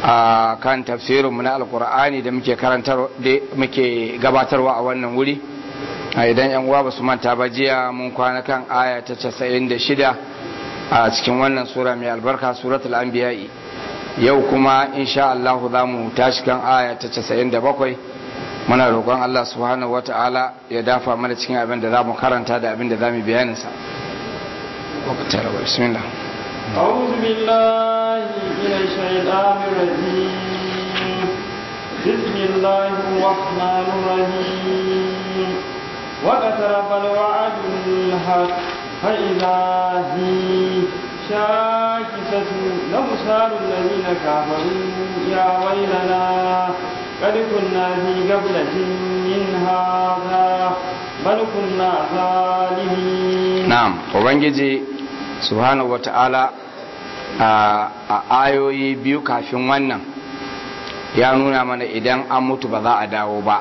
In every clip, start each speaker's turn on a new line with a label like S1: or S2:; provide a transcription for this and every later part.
S1: a kan tafsirinmu na alkur'ani da muke karantar da muke gabatarwa a wannan wuri a idan yan uwa basu manta ba jiya mun kwana kan aya ta 96 a cikin wannan sura mai albarka suratul anbiya yau kuma insha Allah za mu tashi kan aya ta 97 muna roƙon Allah subhanahu wata'ala ya dafa mana cikin abin da za mu karanta da abin da za mu bayanin sa bismillah
S2: أعوذ بالله من الشيطان الرجيم بسم الله الرحمن الرحيم واقترب الوعد الحق فإذا هي شاكسة لأبصار الذين كفروا يا ويلنا قد كنا في قبلة من هذا بل كنا ظالمين
S1: نعم وبنجي subhanahu wa ta'ala a ayoyi biyu kafin wannan ya nuna mana idan an mutu ba za a dawo ba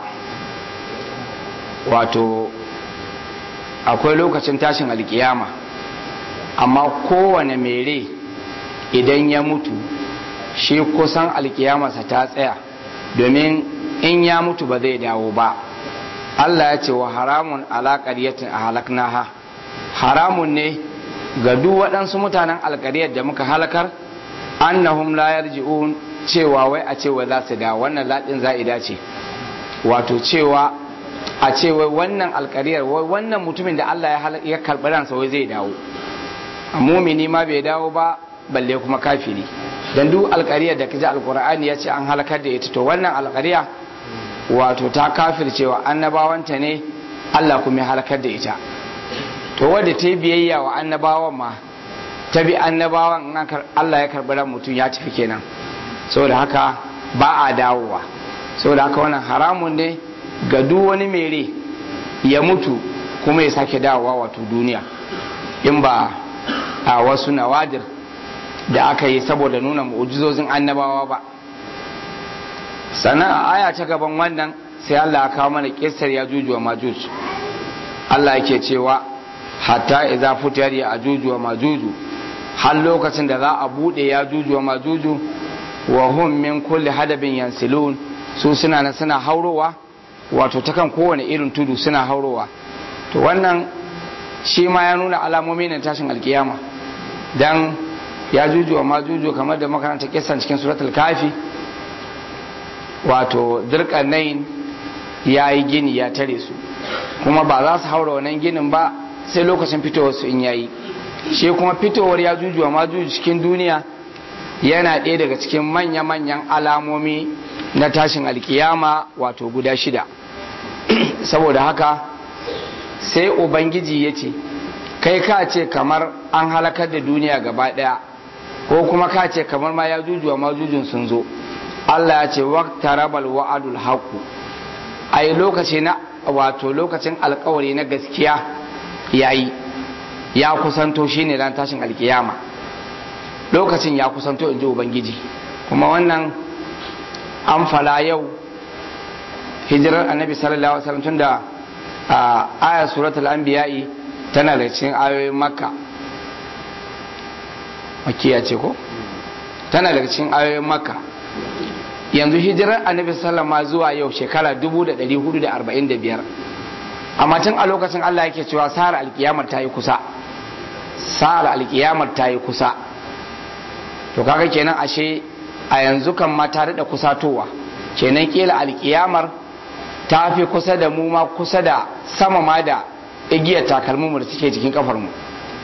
S1: wato akwai lokacin tashin alkiyama amma kowane mere idan ya mutu shi kusan alkiyamarsa ta tsaya domin in ya mutu ba zai dawo ba Allah ya ce wa haramun alaƙaryatin a halaknaha haramun ne ga duk waɗansu mutanen alkariyar da muka halakar annahum la yarji'un cewa wai a cewa za su dawo wannan laɗin za'ida ce wato cewa a ce wai wannan alkariyar wai wannan mutumin da Allah ya karɓi ransa wai zai dawo mumini ma bai dawo ba balle kuma kafiri dan duk alkariyar da kaji alqur'ani ya ce an halakar da ita to wannan alkariya wato ta kafircewa annabawanta ne Allah kuma ya halakar da ita to wadda ta yi biyayya wa annabawan ma ta bi annabawan in Allah ya karɓi ran mutum ya tafi kenan saboda haka ba a dawowa saboda haka wannan haramun ne ga duk wani mere ya mutu kuma ya sake dawowa wato duniya in ba a wasu nawadir da aka yi saboda nuna mu'ujizozin annabawa ba sannan a aya ta gaban wannan sai Allah ya kawo mana kissar ya juju wa majuj Allah yake cewa hatta idza futiyar ya ajuju wa majuju har lokacin da za a bude ya juju wa majuju wa hum min kulli hadabin yansilun su suna nan suna haurowa wato ta kan kowane irin tudu suna haurowa to wannan shi ma ya nuna alamomi na tashin alkiyama dan ya juju wa majuju kamar da makaranta kisan cikin suratul kafi wato dirkanain ya yi gini ya tare su kuma ba za su haura wannan ginin ba sai lokacin fitowar su in yayi shi kuma fitowar ya jujuwa ma juju cikin duniya yana ɗaya daga cikin manya-manyan alamomi na tashin alkiyama wato guda shida saboda haka sai ubangiji ya ce kai ka ce kamar an halakar da duniya gaba ɗaya ko kuma ka ce kamar ma ya jujuwa ma jujun sun zo Allah ya ce waqtarabal wa'adul haqu ai lokaci na wato lokacin alkawari na gaskiya yayi ya kusanto shine ran tashin alkiyama lokacin ya kusanto inji ubangiji kuma wannan an fala yau hijirar annabi sallallahu alaihi wasallam tunda a ayar suratul anbiya'i tana da cikin ayoyin makka makiya ce ko tana daga cikin ayoyin makka yanzu hijirar annabi sallama zuwa yau shekara 1445 amma tun a lokacin Allah yake cewa sa'ar alkiyamar ta yi kusa sa'ar alkiyamar ta yi kusa to kaga kenan ashe a yanzu kan ma ta da kusatowa kenan kila alkiyamar ta fi kusa da mu ma kusa da sama ma da igiyar takalmin mu da suke jikin kafar mu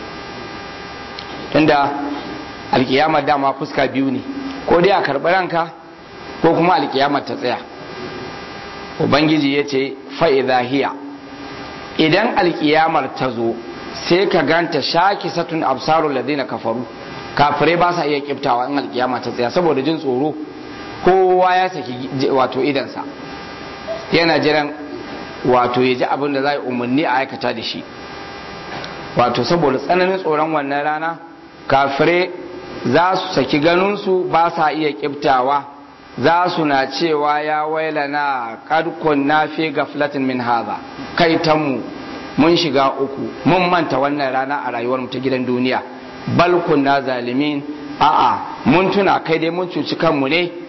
S1: tunda alkiyamar dama fuska biyu ne ko dai a karɓi ranka ko kuma alkiyamar ta tsaya ubangiji ya ce fa'iza hiya idan alkiyamar ta zo sai ka ganta shaki satun absarul ladina kafaru kafirai ba sa iya kiftawa in alkiyama ta tsaya saboda jin tsoro kowa ya saki wato idansa yana jiran wato ya ji abin da za yi umarni a aikata da shi wato saboda tsananin tsoron wannan rana kafirai za su saki ganinsu ba sa iya kiftawa za su na cewa ya wailana kadkun na fi gaflatin min haza kai mu mun shiga uku mun manta wannan rana a rayuwar ta gidan duniya bal kunna zalimin a'a mun tuna kai dai mun cuci kanmu ne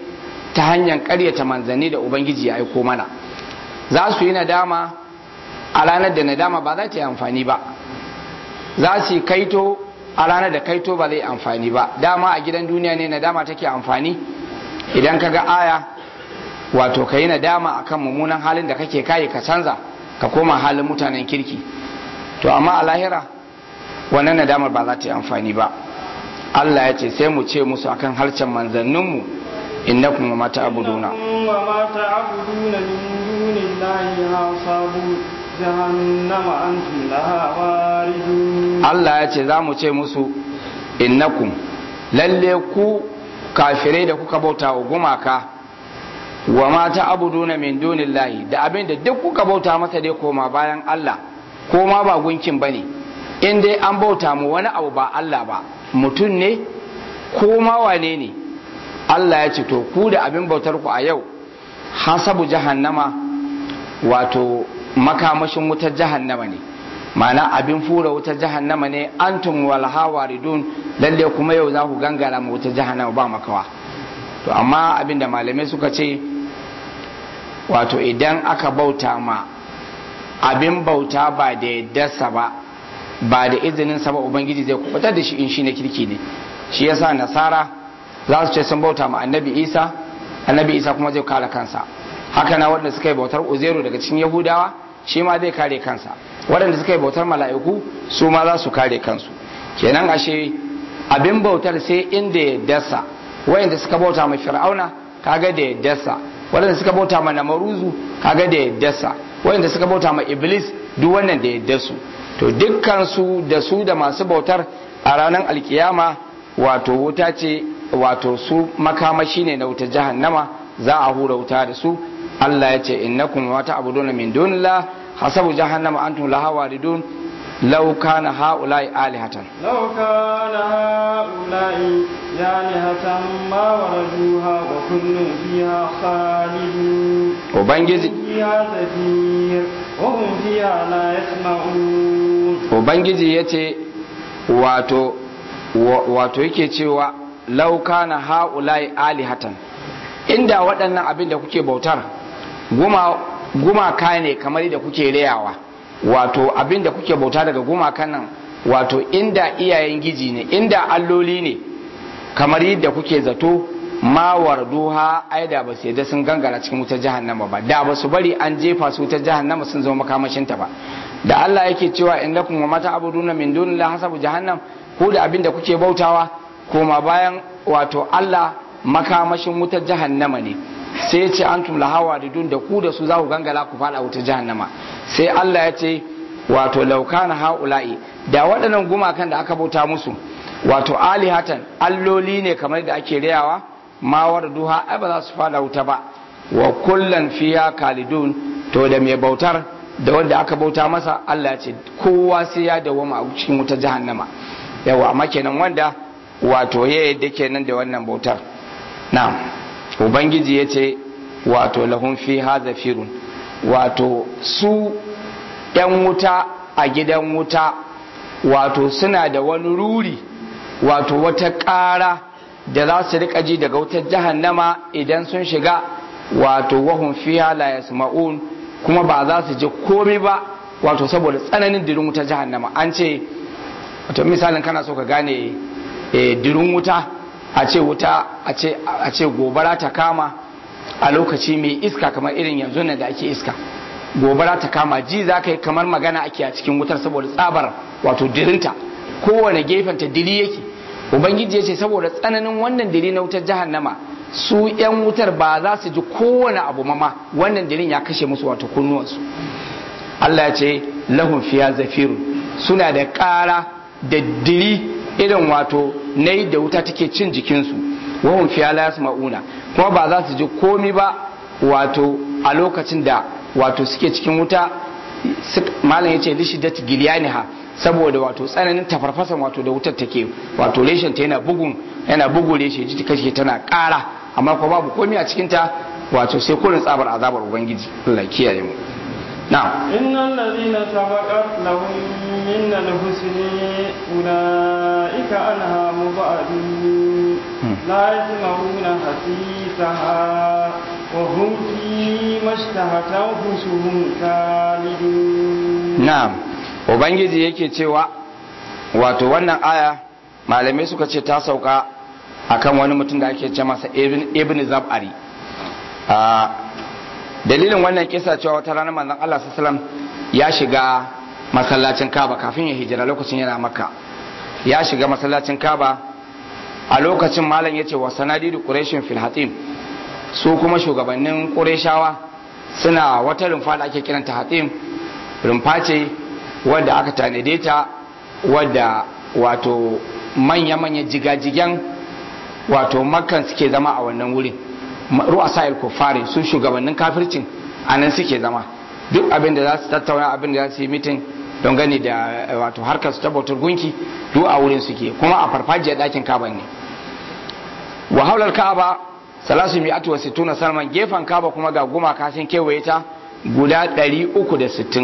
S1: ta hanyar ƙaryata manzanni da ubangiji ya aiko mana za su yi nadama a ranar da nadama ba za ta yi amfani ba za su yi kaito a ranar da kaito ba zai amfani ba dama a gidan duniya ne nadama take amfani idan ka ga aya wato ka yi nadama akan mummunan halin da kake kayi ka canza ka koma halin mutanen kirki to amma a lahira wannan nadamar ba za ta yi amfani ba Allah ya ce sai mu ce musu akan harshen manzanninmu innakum wa mata abuduna
S2: wa ma ta'buduna min dunillahi hasabu jahannama antum laha waridun
S1: Allah ya ce za mu ce musu innakum lalle ku kafirai da kuka bauta wa gumaka wa ma ta'buduna min dunillahi da abin da duk kuka bauta masa dai koma bayan Allah ko ma ba gunkin bane in dai an bauta mu wani abu ba Allah ba mutum ne ko ma wane ne Allah ya ce to ku da abin bautar ku a yau hasabu jahannama wato makamashin wutar jahannama ne ma'ana abin fura wutar jahannama ne antum wal hawaridun lalle kuma yau za ku gangara mu wutar jahannama ba makawa to amma abin da malamai suka ce wato idan aka bauta ma abin bauta ba da yaddarsa ba ba da izinin sa ba ubangiji zai kubutar da shi in shi ne kirki ne shi yasa nasara za su ce sun bauta ma annabi isa annabi isa kuma zai kare kansa haka na waɗanda suka yi bautar uzairu daga cikin yahudawa shi ma zai kare kansa waɗanda suka yi bautar mala'iku su ma za su kare kansu kenan ashe abin bautar sai inda ya dasa wayanda suka bauta ma fir'auna kaga da ya dasa waɗanda suka bauta ma namaruzu kaga da ya dasa wayanda suka bauta ma iblis duk wannan da ya dasu to dukkan su da su da masu bautar a ranar alkiyama wato wuta ce wato su makamashi ne na wuta jahannama za a hura wuta da su Allah ya ce innakum wa ta'buduna min dunillah hasabu jahannama antum laha waridun law kana haula'i alihatan
S2: law kana haula'i alihatan ma waraduha wa kullun fiha khalidun
S1: ubangiji
S2: fiha zafir wa hum fiha la yasma'un
S1: ubangiji yace wato wato yake cewa lauka na ha'ulai alihatan inda waɗannan abin da kuke bautar gumaka ne kamar da kuke rayawa wato abin da kuke bauta daga gumakan nan wato inda iyayen giji ne inda alloli ne kamar yadda kuke zato ma warduha ai da ba su yadda sun gangara cikin wutar jahannama ba da ba su bari an jefa su wutar jahannama sun zama makamashinta ba da Allah yake cewa innakum wa mata abuduna min dunillahi hasabu jahannam ko da abin da kuke bautawa koma bayan wato Allah makamashin wutar jahannama ne sai ce antum lahawa da dun da ku da su za ku gangala ku fada wutar jahannama sai Allah ya ce wato laukana haula'i da waɗannan gumakan da aka bauta musu wato alihatan alloli ne kamar da ake rayawa ma duha ai ba za su fada wuta ba wa kullan fiya kalidun to da mai bautar da wanda aka bauta masa Allah ya ce kowa sai ya dawoma a cikin wutar jahannama yawa amma kenan wanda wato ya yadda kenan da wannan bautar na ubangiji ya ce wato lahun fi haza firun wato su ‘yan wuta a gidan wuta wato suna da wani ruri wato wata ƙara da za su rika ji daga wutar jahannama idan sun shiga wato wahun fi la yasma'un kuma ba za su ji komai ba wato saboda tsananin dirin wutar jahannama an ce wato misalin kana so ka gane dirin wuta a ce wuta a ce gobara ta kama a lokaci mai iska kamar irin yanzu da ake iska gobara ta kama ji za ka yi kamar magana ake a cikin wutar saboda tsabar wato dirinta kowane gefen ta diri yake ubangiji ya ce saboda tsananin wannan diri na wutar jahannama su yan wutar ba za su ji kowane abu mama wannan dirin ya kashe musu wato kunnuwansu Allah ya ce lahun fiya zafiru suna da ƙara da diri irin wato na da wuta take cin jikinsu wahun fiya la ma'una kuma ba za su ji komi ba wato a lokacin da wato suke cikin wuta malam yace lishidat gilyaniha saboda wato tsananin tafarfasan wato da wutar take wato reshen ta yana bugun yana bugu reshe ji kashe tana ƙara amma kuma babu komi a cikin ta wato sai kurin tsabar azabar ubangiji Allah kiyaye mu na'am
S2: innal ladina sabaqat lahum minna al-husni ulaika anha mubadun la yasma'una hasisaha وهم فيما اشتهت أنفسهم خالدون
S1: na'am ubangiji yake cewa wato wannan aya malamai suka ce ta sauka akan wani mutum da ake ce masa ibn, ibn zab'ari a dalilin wannan kisa cewa wata ranar manzon Allah sallallahu alaihi wasallam ya shiga masallacin Kaaba kafin ya hijira lokacin yana Makka ya shiga masallacin Kaaba a lokacin malam yace wa sanadidu quraishin fil hatim su kuma shugabannin qurayshawa suna wata rumfa da ake kiranta hatim rumfa ce wadda aka tanade ta wadda wato manya-manya jigajigen wato makan suke zama a wannan wurin ru'asa il-kufari su shugabannin kafircin a nan suke zama duk abin da za su tattauna abin da za su yi mitin don gani da wato harkar su tabbatar gunki duk a wurin suke kuma a farfajiyar ɗakin kaban ne wa haular ka'aba salasu mi'atu wa sittuna salman gefen kaba kuma ga gumaka sun kewaye ta guda 360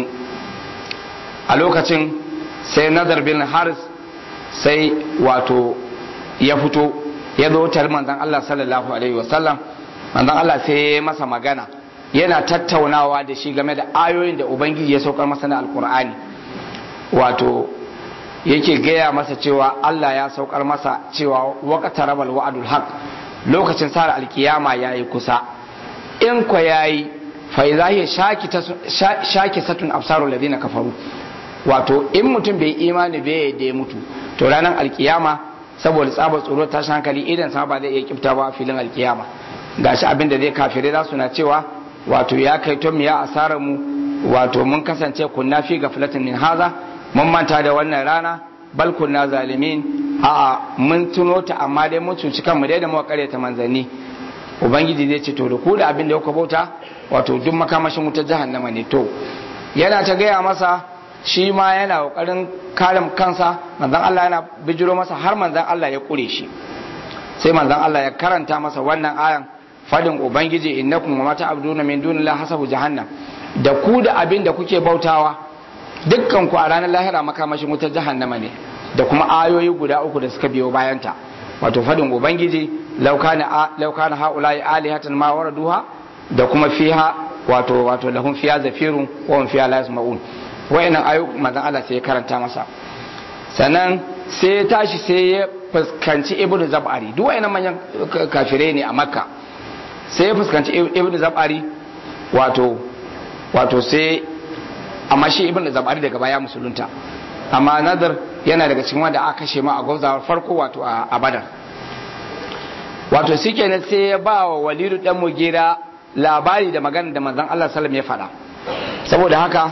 S1: a lokacin sai nazar bin haris sai wato ya fito ya zo tar manzan Allah sallallahu alaihi wasallam manzan Allah sai ya masa magana yana tattaunawa da shi game da ayoyin da ubangiji ya saukar masa na alkur'ani wato yake gaya masa cewa Allah ya saukar masa cewa waqta rabal wa'dul haq lokacin sa alkiyama yayi kusa in ko yayi fa idza hiya shaki satun absarul ladina kafaru wato in mutum bai imani bai da ya mutu to ranar alkiyama saboda tsabar tsoro tashin hankali idan sa ba zai iya kifta ba a filin alkiyama gashi abin da zai kafirai za su na cewa wato ya kai to ya asarar mu wato mun kasance kunna fi gaflatin min haza mun manta da wannan rana bal kunna zalimin a'a mun tuno ta amma dai mun cuci kanmu dai da muka ta manzanni ubangiji zai ce to da ku da abin da kuka bauta wato duk makamashin wutar jahannama ne to yana ta gaya masa shi ma yana kokarin kare kansa manzon Allah yana bijiro masa har manzon Allah ya kure shi sai manzon Allah ya karanta masa wannan ayan fadin ubangiji innakum wa mata abduna min dunillahi hasabu jahannam da ku da abin da kuke bautawa dukkan ku a ranar lahira makamashin wutar jahannama ne da kuma ayoyi guda uku da suka biyo bayanta wato fadin ubangiji laukana laukana haula'i alihatan ma waraduha da kuma fiha wato wato lahum fiha zafirun wa hum fiha la yasma'un wayannan ayoyi manzon Allah sai ya karanta masa sannan sai ya tashi sai ya fuskanci ibnu zab'ari duk wayannan manyan kafirai ne a makka sai ya fuskanci ibnu zab'ari wato wato sai amma shi ibnu zab'ari daga baya musulunta amma nadar yana daga cikin wanda aka kashe ma a gwamzawar farko wato a badar wato shi kenan sai ya ba wa walidu dan mugira labari da magana da manzon Allah sallam ya faɗa saboda haka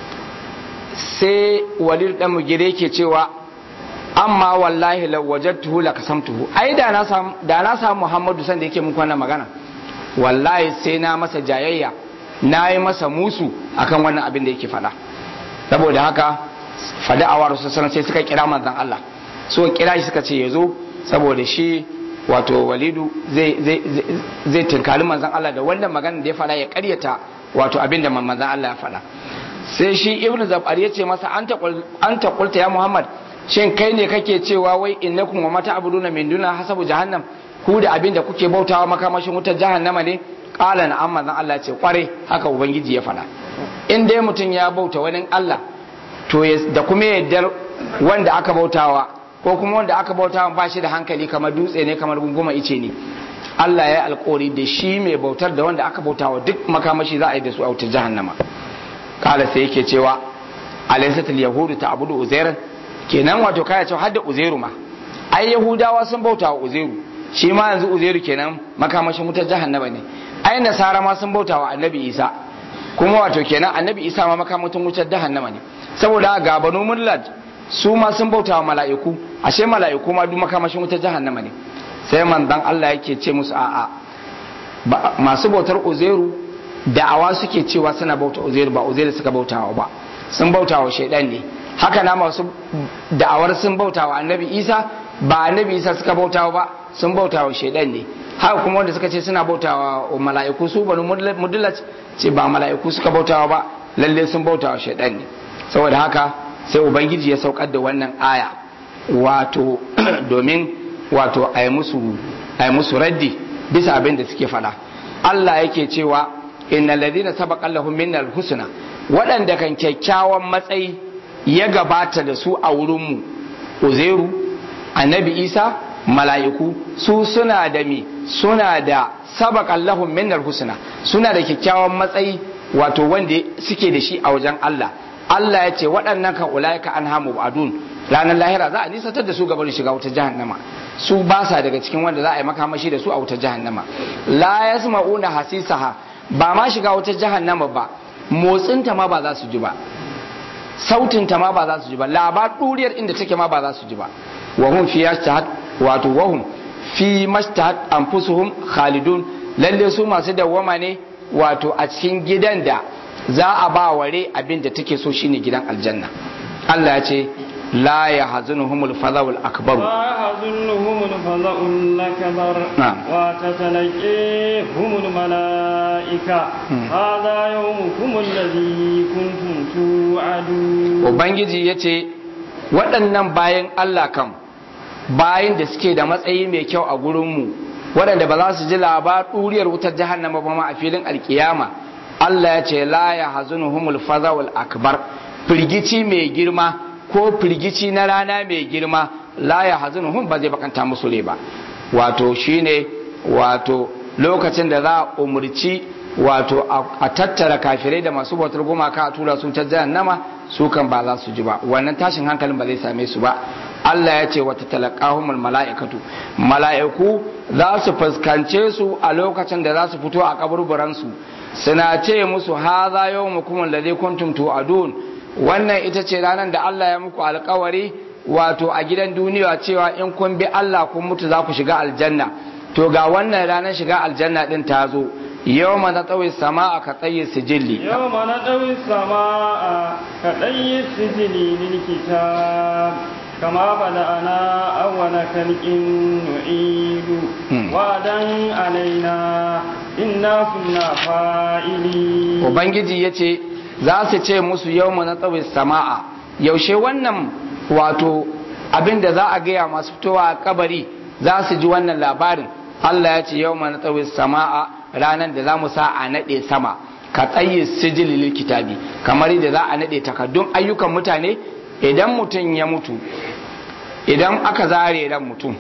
S1: sai walidu dan mugira yake cewa amma wallahi law wajadtuhu lakasamtuhu ai da na samu da na samu Muhammadu san da yake muku wannan magana wallahi sai na masa jayayya na yi masa musu akan wannan abin da yake faɗa saboda haka fada a waru sassan sai suka kira manzan Allah so kira shi suka ce ya zo saboda shi wato walidu zai tunkali manzan Allah da wannan magana da ya fada ya karyata wato abin da manzan Allah ya fada sai shi ibnu zabar ya ce masa an ta kulta ya muhammad shin kai ne kake cewa wai innakum wa mata abuduna min duna hasabu jahannam ku da abin da kuke bautawa makamashin wutar jahannama ne qala na amma zan Allah ce kware haka ubangiji ya fada in dai mutum ya bauta wani Allah to da kuma yardar wanda aka bautawa ko kuma wanda aka bautawa ba shi da hankali kamar dutse ne kamar gunguma ice ne Allah ya yi alkawari da shi mai bautar da wanda aka bautawa duk makamashi za a yi da su a wutar jahannama kala sai yake cewa alaysatul yahudu ta abudu uzairan kenan wato kaya cewa hadda uzairu ma ai yahudawa sun bautawa uzairu shi ma yanzu uzairu kenan makamashin wutar jahannama ne ai nasara ma sun bautawa annabi isa kuma wato kenan annabi isa ma makamashin wutar jahannama ne saboda ga banu mullad su ma sun bauta wa mala'iku ashe mala'iku ma duk makamashin wutar jahannama ne sai manzon Allah yake ce musu a'a masu bautar uzairu da'awa suke cewa suna bauta uzairu ba uzairu suka bautawa ba sun bautawa shaidan ne haka na masu da'awar sun bautawa annabi isa ba annabi isa suka bautawa ba sun bautawa shaidan ne haka kuma wanda suka ce suna bautawa mala'iku su banu mudallat ce ba mala'iku suka bautawa ba lalle sun bautawa shaidan ne saboda haka sai ubangiji ya saukar da wannan aya wato domin wato a yi musu raddi bisa abin da suke fada Allah yake cewa innal ladina sabaqa lahum minnal husna waɗanda kan kyakkyawan matsayi ya gabata da su a wurinmu uzairu annabi isa mala'iku su suna da mi suna da sabaƙan lahum minnal husna suna da kyakkyawan matsayi wato wanda suke da shi a wajen Allah Allah ya ce waɗannan kan ulaika an hamu adun ranar lahira za a nisantar da su gaban shiga wutar jahannama su ba sa daga cikin wanda za a yi makamashi da su a wutar jahannama la yasma'una hasisaha ba ma shiga wutar jahannama ba motsinta ma ba za su ji ba sautinta ma ba za su ji ba labar ɗuriyar inda take ma ba za su ji ba wahum fi yashtahat wato wahum fi mashtahat anfusuhum khalidun lalle su masu dawwama ne wato a cikin gidan da za a ba ware abin da take so shine gidan aljanna Allah ya ce la yahzunuhumul fadhul akbar
S2: لا يحزنهم الفزع الأكبر
S1: نعم.
S2: وتتلقيهم الملائكة هذا يومكم الذي كنتم توعدون
S1: ubangiji ya ce waɗannan bayan Allah kam bayan da suke da matsayi mai kyau a gurinmu waɗanda ba za su ji labar ɗuriyar wutar jahannama ba ma a filin alkiyama Allah ya ce la ya hazunuhumul fazawul akbar firgici mai girma ko firgici na rana mai girma la ya hazunuhum ba zai bakanta musu rai ba wato shine wato lokacin da za a umurci wato a tattara kafirai da masu bautar gumaka a tura su ta jahannama su kan ba za su ji ba wannan tashin hankalin ba zai same su ba Allah ya ce wata talaqahumul mala'ikatu mala'iku za su fuskance su a lokacin da za su fito a kaburburan su suna ce musu haza yawmukum alladhi kuntum tu'adun wannan ita ce ranar da Allah ya muku alkawari wato a gidan duniya cewa in kun bi Allah kun mutu za ku shiga aljanna to ga wannan ranar shiga aljanna din ta zo yawma na tsawi sama'a ka tsaye sijilli
S2: يوم نطوي السماء كطي السجل للكتاب كما بدأنا أول خلق نعيد
S1: Hmm.
S2: وعدا علينا إنا كنا فاعلين
S1: ubangiji ya ce za su ce musu yawma na tsawi sama'a yaushe wannan wato abin da za a gaya masu fitowa a kabari za su ji wannan labarin Allah ya ce yawma na tsawi sama'a ranar da za mu sa a naɗe sama ka tsaye sijili lil kitabi kamar yadda za a naɗe takardun ayyukan mutane idan mutum ya mutu idan aka zare ran mutum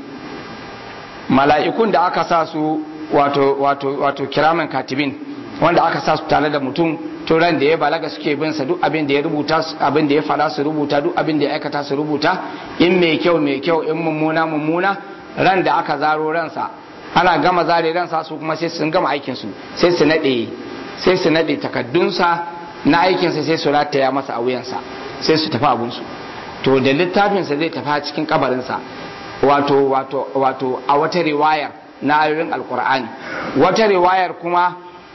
S1: mala'ikun da aka sa su wato wato wato kiraman katibin wanda aka sa su tare da mutum to ran da ya balaga suke bin sa duk abin da ya rubuta abin da ya fada su rubuta duk abin da ya aikata su rubuta in mai kyau mai kyau in mummuna mummuna ran da aka zaro ransa ana gama zare ransa su kuma sai sun gama aikin su sai su nade sai su nade takaddunsa na aikin sa sai su rataya masa a wuyansa sai su tafi abun su to da littafinsa zai tafi a cikin kabarinsa wato wato wato a wata riwayar na ayoyin alkur'ani wata riwayar kuma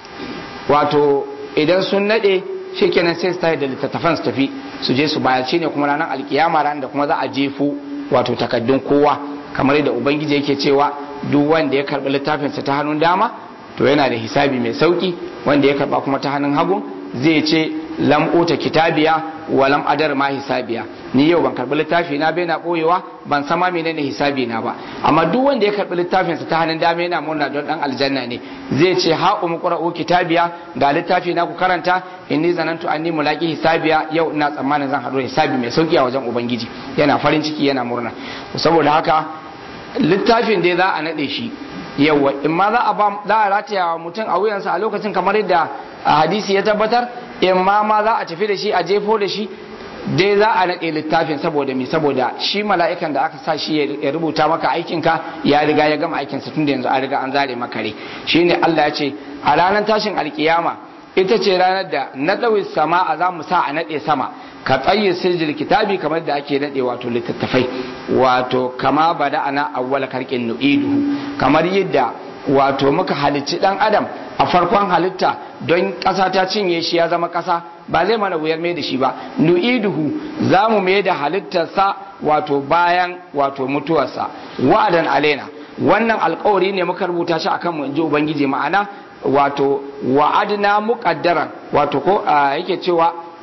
S1: wato idan sun nade shikenan sai su tafi da littattafan su tafi su je su bayar shine kuma ranar alkiyama ran da kuma za a jefo wato takaddun kowa kamar yadda ubangiji yake cewa duk wanda ya karbi littafinsa ta hannun dama to yana da hisabi mai sauki wanda ya karba kuma ta hannun hagu zai ce lam uta kitabiya wa lam adar ma hisabiya ni yau ban karbi littafi na bai na boyewa ban san ma menene hisabi na ba amma duk wanda ya karbi littafin sa ta hannun dama yana murna don dan aljanna ne zai ce ha umu qra'u kitabiya ga littafi na ku karanta inni zanantu anni mulaqi hisabiya yau ina tsammanin zan hado hisabi mai sauki a wajen ubangiji yana farin ciki yana murna saboda haka littafin dai za a nade shi yawa in ma za a ba za a rataya wa mutum a wuyansa a lokacin kamar yadda a hadisi ya tabbatar in ma ma za a tafi da shi a jefo da shi dai za a naɗe littafin saboda mi saboda shi mala'ikan da aka sa shi ya rubuta maka aikinka ya riga ya gama aikinsa tun da yanzu an riga an zare maka rai shine Allah ya ce a ranar tashin alkiyama ita ce ranar da na ɗauyi sama a za mu sa a naɗe sama ka tsaye sirjil kitabi kamar da ake naɗe wato littattafai wato kama bada ana awwala karkin nu'iduhu kamar yadda wato muka halicci dan adam a farkon halitta don ƙasa ta cinye shi ya zama ƙasa ba zai mana wuyar mai da shi ba nu'iduhu za mu mai da halittarsa wato bayan wato mutuwarsa wa'adan alaina wannan alkawari ne muka rubuta shi akan mu in ji ubangiji ma'ana wato wa'adna muqaddaran wato ko yake cewa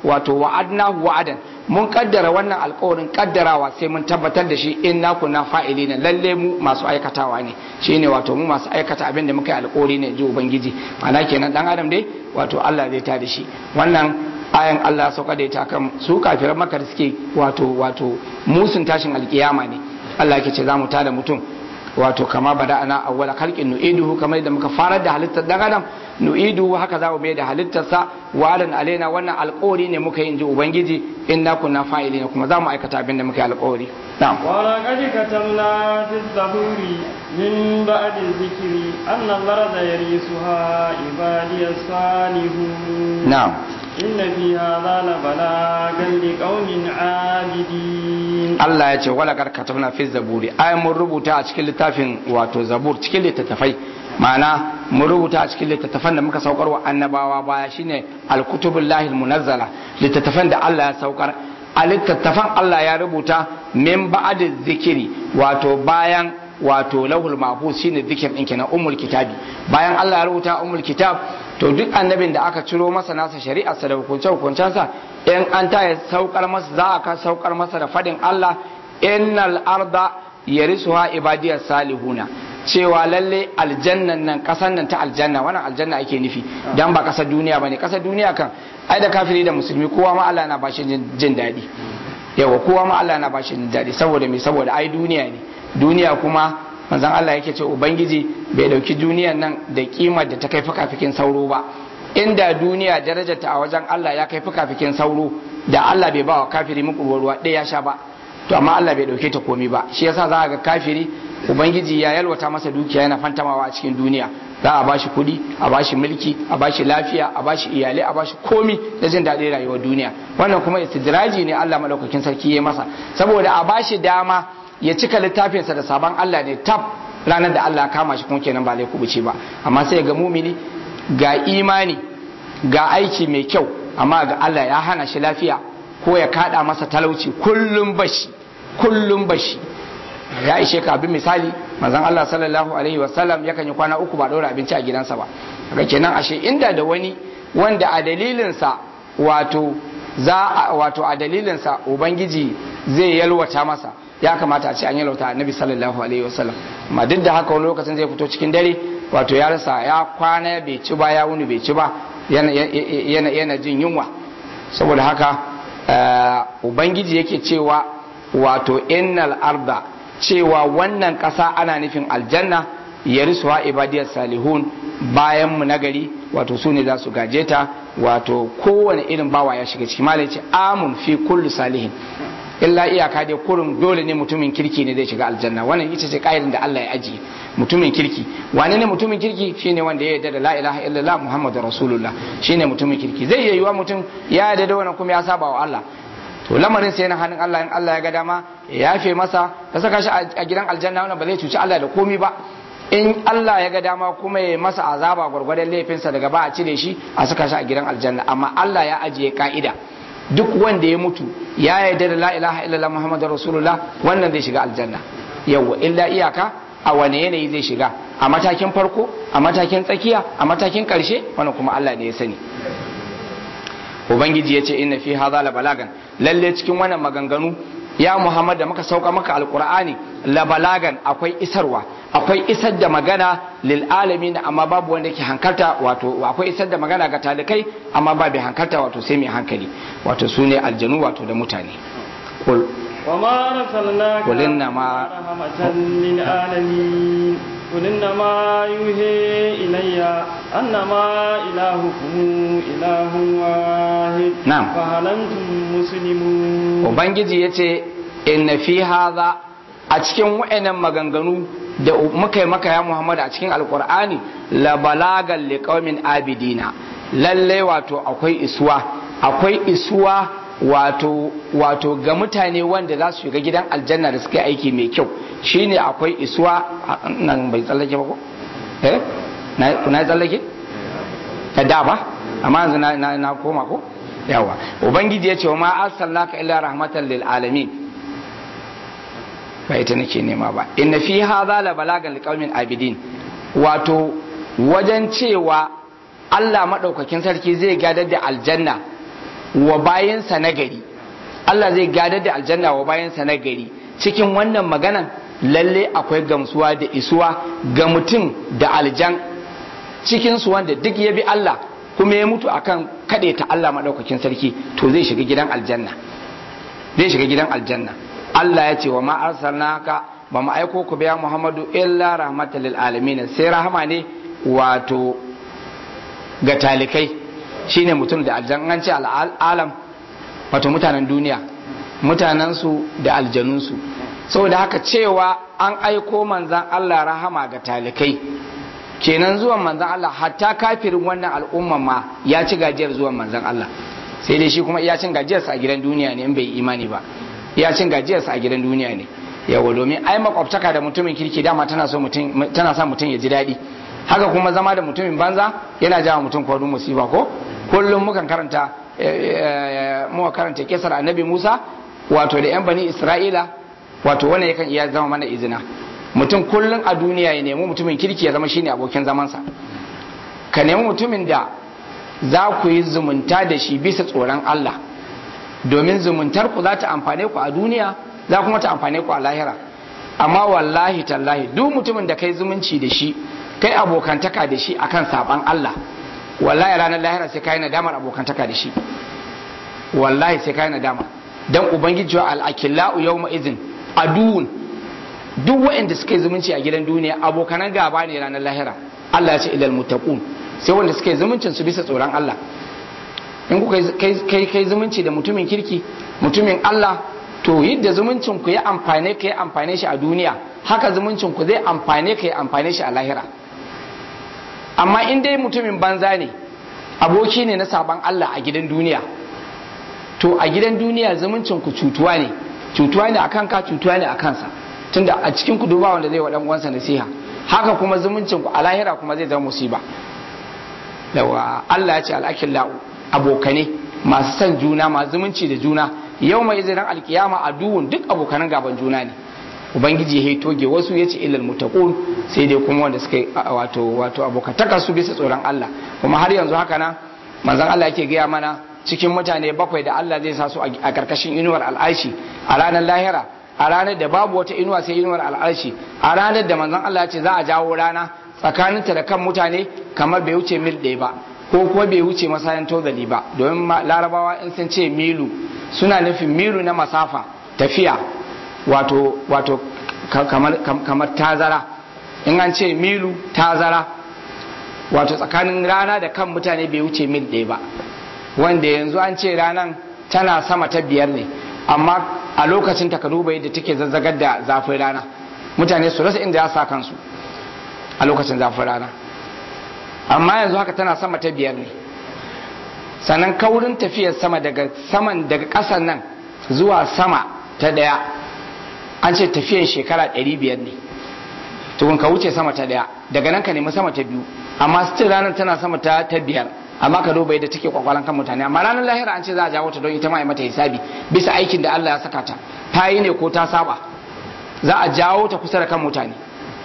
S1: wato wa'adnahu wa'adan mun kaddara wannan alkawarin kaddarawa sai mun tabbatar da shi inna kunna fa'ilina lalle mu masu aikatawa ne shine wato mu masu aikata abin da muka yi alkawari ne ji ubangiji ma'ana kenan dan adam dai wato Allah zai ta da shi wannan ayan Allah ya sauka da ita kan su kafiran maka da suke wato wato musun tashin alkiyama ne Allah yake ce za mu tada mutum wato kama bada ana awwala khalqin nu'iduhu kamar da muka farar da halittar dan adam nu'iduhu haka za mu mai da halittarsa wa'adan alaina wannan alƙawari ne muka yi inji ubangiji inna kunna fa'ilina kuma za mu aikata abin da muka yi alƙawari na'am
S2: ولقد كتبنا في الزبور من بعد الذكر أن الأرض يرثها عبادي الصالحون
S1: na'am
S2: إن في هذا لبلاغا لقوم عابدين
S1: Allah ya ce wala kar katabna fi zaburi ai mun rubuta a cikin littafin wato zabur cikin littattafai ma'ana mun rubuta a cikin littattafan da muka saukar wa annabawa baya shine alkutubul lahil munazzala littattafan da Allah ya saukar a littattafan Allah ya rubuta min ba'd zikiri wato bayan wato lahul mahfuz shine zikir din kenan ummul kitabi bayan Allah ya rubuta ummul kitab to duk annabin da aka ciro masa nasa shari'ar sa da hukunce hukuncensa in an ta ya saukar masa za a ka saukar masa da fadin Allah innal arda yarisuha ibadiyas salihuna cewa lalle aljannan nan kasan nan ta aljanna wannan aljanna ake nufi dan ba kasar duniya bane kasar duniya kan ai da kafiri da musulmi kowa ma Allah na bashi jin daɗi yawa kowa ma Allah na bashi jin daɗi saboda me saboda ai duniya ne duniya kuma manzon Allah yake ce ubangiji bai dauki duniyan nan da kimar da ta kai fikafikin sauro ba inda duniya darajarta a wajen Allah ya kai fikafikin sauro da Allah bai ba wa kafiri muku ruwa ɗaya ya sha ba to amma Allah bai dauke ta komi ba shi yasa za ga kafiri ubangiji ya yalwata masa dukiya yana fantamawa a cikin duniya za a bashi kuɗi a bashi mulki a bashi lafiya a bashi iyalai a bashi komi da jin daɗin rayuwar duniya wannan kuma istidraji ne Allah madaukakin sarki ya masa saboda a bashi dama ya cika littafinsa da sabon Allah ne tab ranar da Allah kama shi kuma kenan ba zai kubuce ba amma sai ga mumini ga imani ga aiki mai kyau amma ga Allah ya hana shi lafiya ko ya kada masa talauci kullum bashi kullum bashi ya ishe ka abin misali manzon Allah sallallahu alaihi wasallam yakan yi kwana uku ba daura abinci a gidansa ba kaga kenan ashe inda da wani wanda a dalilinsa wato za wato a dalilinsa ubangiji zai yalwata masa ya kamata a ce an yalwata annabi sallallahu alaihi wasallam amma duk da haka wani lokacin zai fito cikin dare wato ya rasa ya kwana bai ci ba ya wuni bai ci ba yana yana jin yunwa saboda haka ubangiji yake cewa wato innal arda cewa wannan ƙasa ana nufin aljanna ya risuwa ibadiyar salihun bayan mu nagari wato su ne za su gaje ta wato kowane irin bawa ya shiga ciki malai ce amun fi kullu salihin illa iyaka dai kurum dole ne mutumin kirki ne zai shiga aljanna wannan ita ce ƙa'idar da Allah ya ajiye mutumin kirki wane ne mutumin kirki shine wanda ya yarda da la ilaha illallah muhammadu rasulullah shine mutumin kirki zai iya yiwa mutum ya yarda da wannan kuma ya saba wa Allah to lamarin sai na hannun Allah in Allah ya ga dama ya yafe masa ya saka shi a gidan aljanna wannan ba zai cuci Allah da komi ba in Allah ya ga dama kuma ya masa azaba gwargwadon laifinsa daga ba a cire shi a saka shi a gidan aljanna amma Allah ya ajiye ka'ida duk wanda ya mutu ya yarda da la ilaha illallah muhammadu rasulullah wannan zai shiga aljanna yawa illa iyaka a wane yanayi zai shiga a matakin farko a matakin tsakiya a matakin karshe wannan kuma Allah ne ya sani ubangiji ya ce inna fi hadha la balagan lalle cikin wannan maganganu ya muhammad da muka sauka maka alqur'ani la balagan akwai isarwa akwai isar da magana lil alamin amma babu wanda ke hankalta wato akwai isar da magana ga talikai amma babu hankalta wato sai mai hankali wato sune aljanu wato da mutane qul
S2: وما أرسلناك
S1: قل إنما
S2: رحمة للعالمين قل إنما يوحي إلي أنما إلهكم إله واحد
S1: نعم.
S2: فهل أنتم مسلمون
S1: ubangiji ya ce inna fi haza a cikin wa'annan maganganu da muka yi maka ya muhammad a cikin alkur'ani la balagan liqaumin abidina lalle wato akwai isuwa akwai isuwa wato wato ga mutane wanda za su shiga gidan aljanna da suka yi aiki mai kyau shine akwai isuwa a- nan bai tsallake ba ko eh na na yi tsallake ta da ba amma yanzu na, na, na koma ko yawa ubangiji ya ce wa ma arsalnaka illa rahmatan lil alamin ba ita nake nema ba inna fi hadha la balagan liqaumin abidin wato wajen cewa Allah madaukakin sarki zai gadar da aljanna wa bayansa na gari Allah zai gadar da aljanna wa bayansa na gari cikin wannan maganan lalle akwai gamsuwa da isuwa ga mutum da aljan cikin su wanda duk ya bi Allah kuma ya mutu akan kaɗe ta Allah maɗaukakin sarki to zai shiga gidan aljanna zai shiga gidan aljanna Allah ya ce wa ma arsalnaka ba mu aiko ku biya Muhammadu illa rahmatan lil alamin sai rahama ne wato ga talikai shine mutum da aljan an ce al'alam wato mutanen duniya mutanensu da aljanunsu saboda haka cewa an aiko manzan Allah rahama ga talikai kenan zuwan manzan Allah hatta kafirin wannan al'umma ma ya ci gajiyar zuwan manzan Allah sai dai shi kuma iya cin gajiyarsa a gidan duniya ne in bai imani ba iya cin gajiyarsa a gidan duniya ne yawa domin ai makwabtaka da mutumin kirki dama tana so mutum tana sa mutum ya ji daɗi haka kuma zama da mutumin banza yana jawo mutum kwarin musiba ko kullum mukan karanta muka karanta kisar annabi Musa wato da yan bani Isra'ila wato wannan yakan iya zama mana izina mutum kullum a duniya ya nemi mutumin kirki ya zama shine abokin zamansa ka nemi mutumin da za ku yi zumunta da shi bisa tsoron Allah domin zumuntar ku za ta amfane ku a duniya za kuma ta amfane ku a lahira amma wallahi tallahi duk mutumin da kai zumunci da shi kai abokantaka da shi akan saban Allah wallahi ranar lahira sai kai nadamar abokantaka da shi wallahi sai kai nadama dan ubangiji wa al-akillau yawma idhin aduun duk waɗanda suka yi zumunci a gidan duniya abokanan gaba ne ranar lahira Allah ya ce ilal muttaqun sai wanda suka yi zumuncin su bisa tsoron Allah in kuka kai kai zumunci da mutumin kirki mutumin Allah to yadda zumuncin ku ya amfane ka ya amfane shi a duniya haka zumuncin ku zai amfane ka ya amfane shi a lahira amma in dai mutumin banza ne aboki ne na saban Allah a gidan duniya to a gidan duniya zumuncin ku cutuwa ne cutuwa ne akan ka cutuwa ne akan sa tunda a cikin ku duba wanda zai wa dan uwansa nasiha haka kuma zumuncin ku a lahira kuma zai zama musiba yawa Allah ya ce al'akillahu abokane masu son juna masu zumunci da juna yau mai izinin alkiyama a duhun duk abokanan gaban juna ne ubangiji ya toge wasu ya ce ilal mutaqun sai dai kuma wanda suka wato wato abokataka su bisa tsoron Allah kuma har yanzu haka nan manzon Allah yake gaya mana cikin mutane bakwai da Allah zai sa su a karkashin inuwar al'aishi a ranar lahira a ranar da babu wata inuwa sai inuwar al'arshi a ranar da manzon Allah ya ce za a jawo rana tsakaninta da kan mutane kamar bai wuce mil ɗaya ba ko kuma bai wuce masayan tozali ba domin larabawa in sun ce milu suna nufin milu na masafa tafiya wato wato kamar, kamar tazara in an ce milu tazara wato tsakanin rana da kan mutane bai wuce mil ɗaya ba wanda yanzu an ce ranan tana sama ta biyar ne amma a lokacin ta duba yadda take zazzagar da zafin rana mutane su rasa inda ya sa kansu a lokacin zafin rana amma yanzu haka tana sama ta biyar ne sannan kaurin tafiyar sama daga saman daga ƙasan nan zuwa sama ta ɗaya an ce tafiyar shekara ɗari biyar ne tukun ka wuce sama ta ɗaya daga nan ka nemi sama ta biyu amma still ranar tana sama ta ta biyar amma ka duba yadda take kwakwalan kan mutane amma ranar lahira an ce za a jawo ta don ita ma mata hisabi bisa aikin da Allah ya saka ta ta yi ne ko ta saba za a jawo ta kusa da kan mutane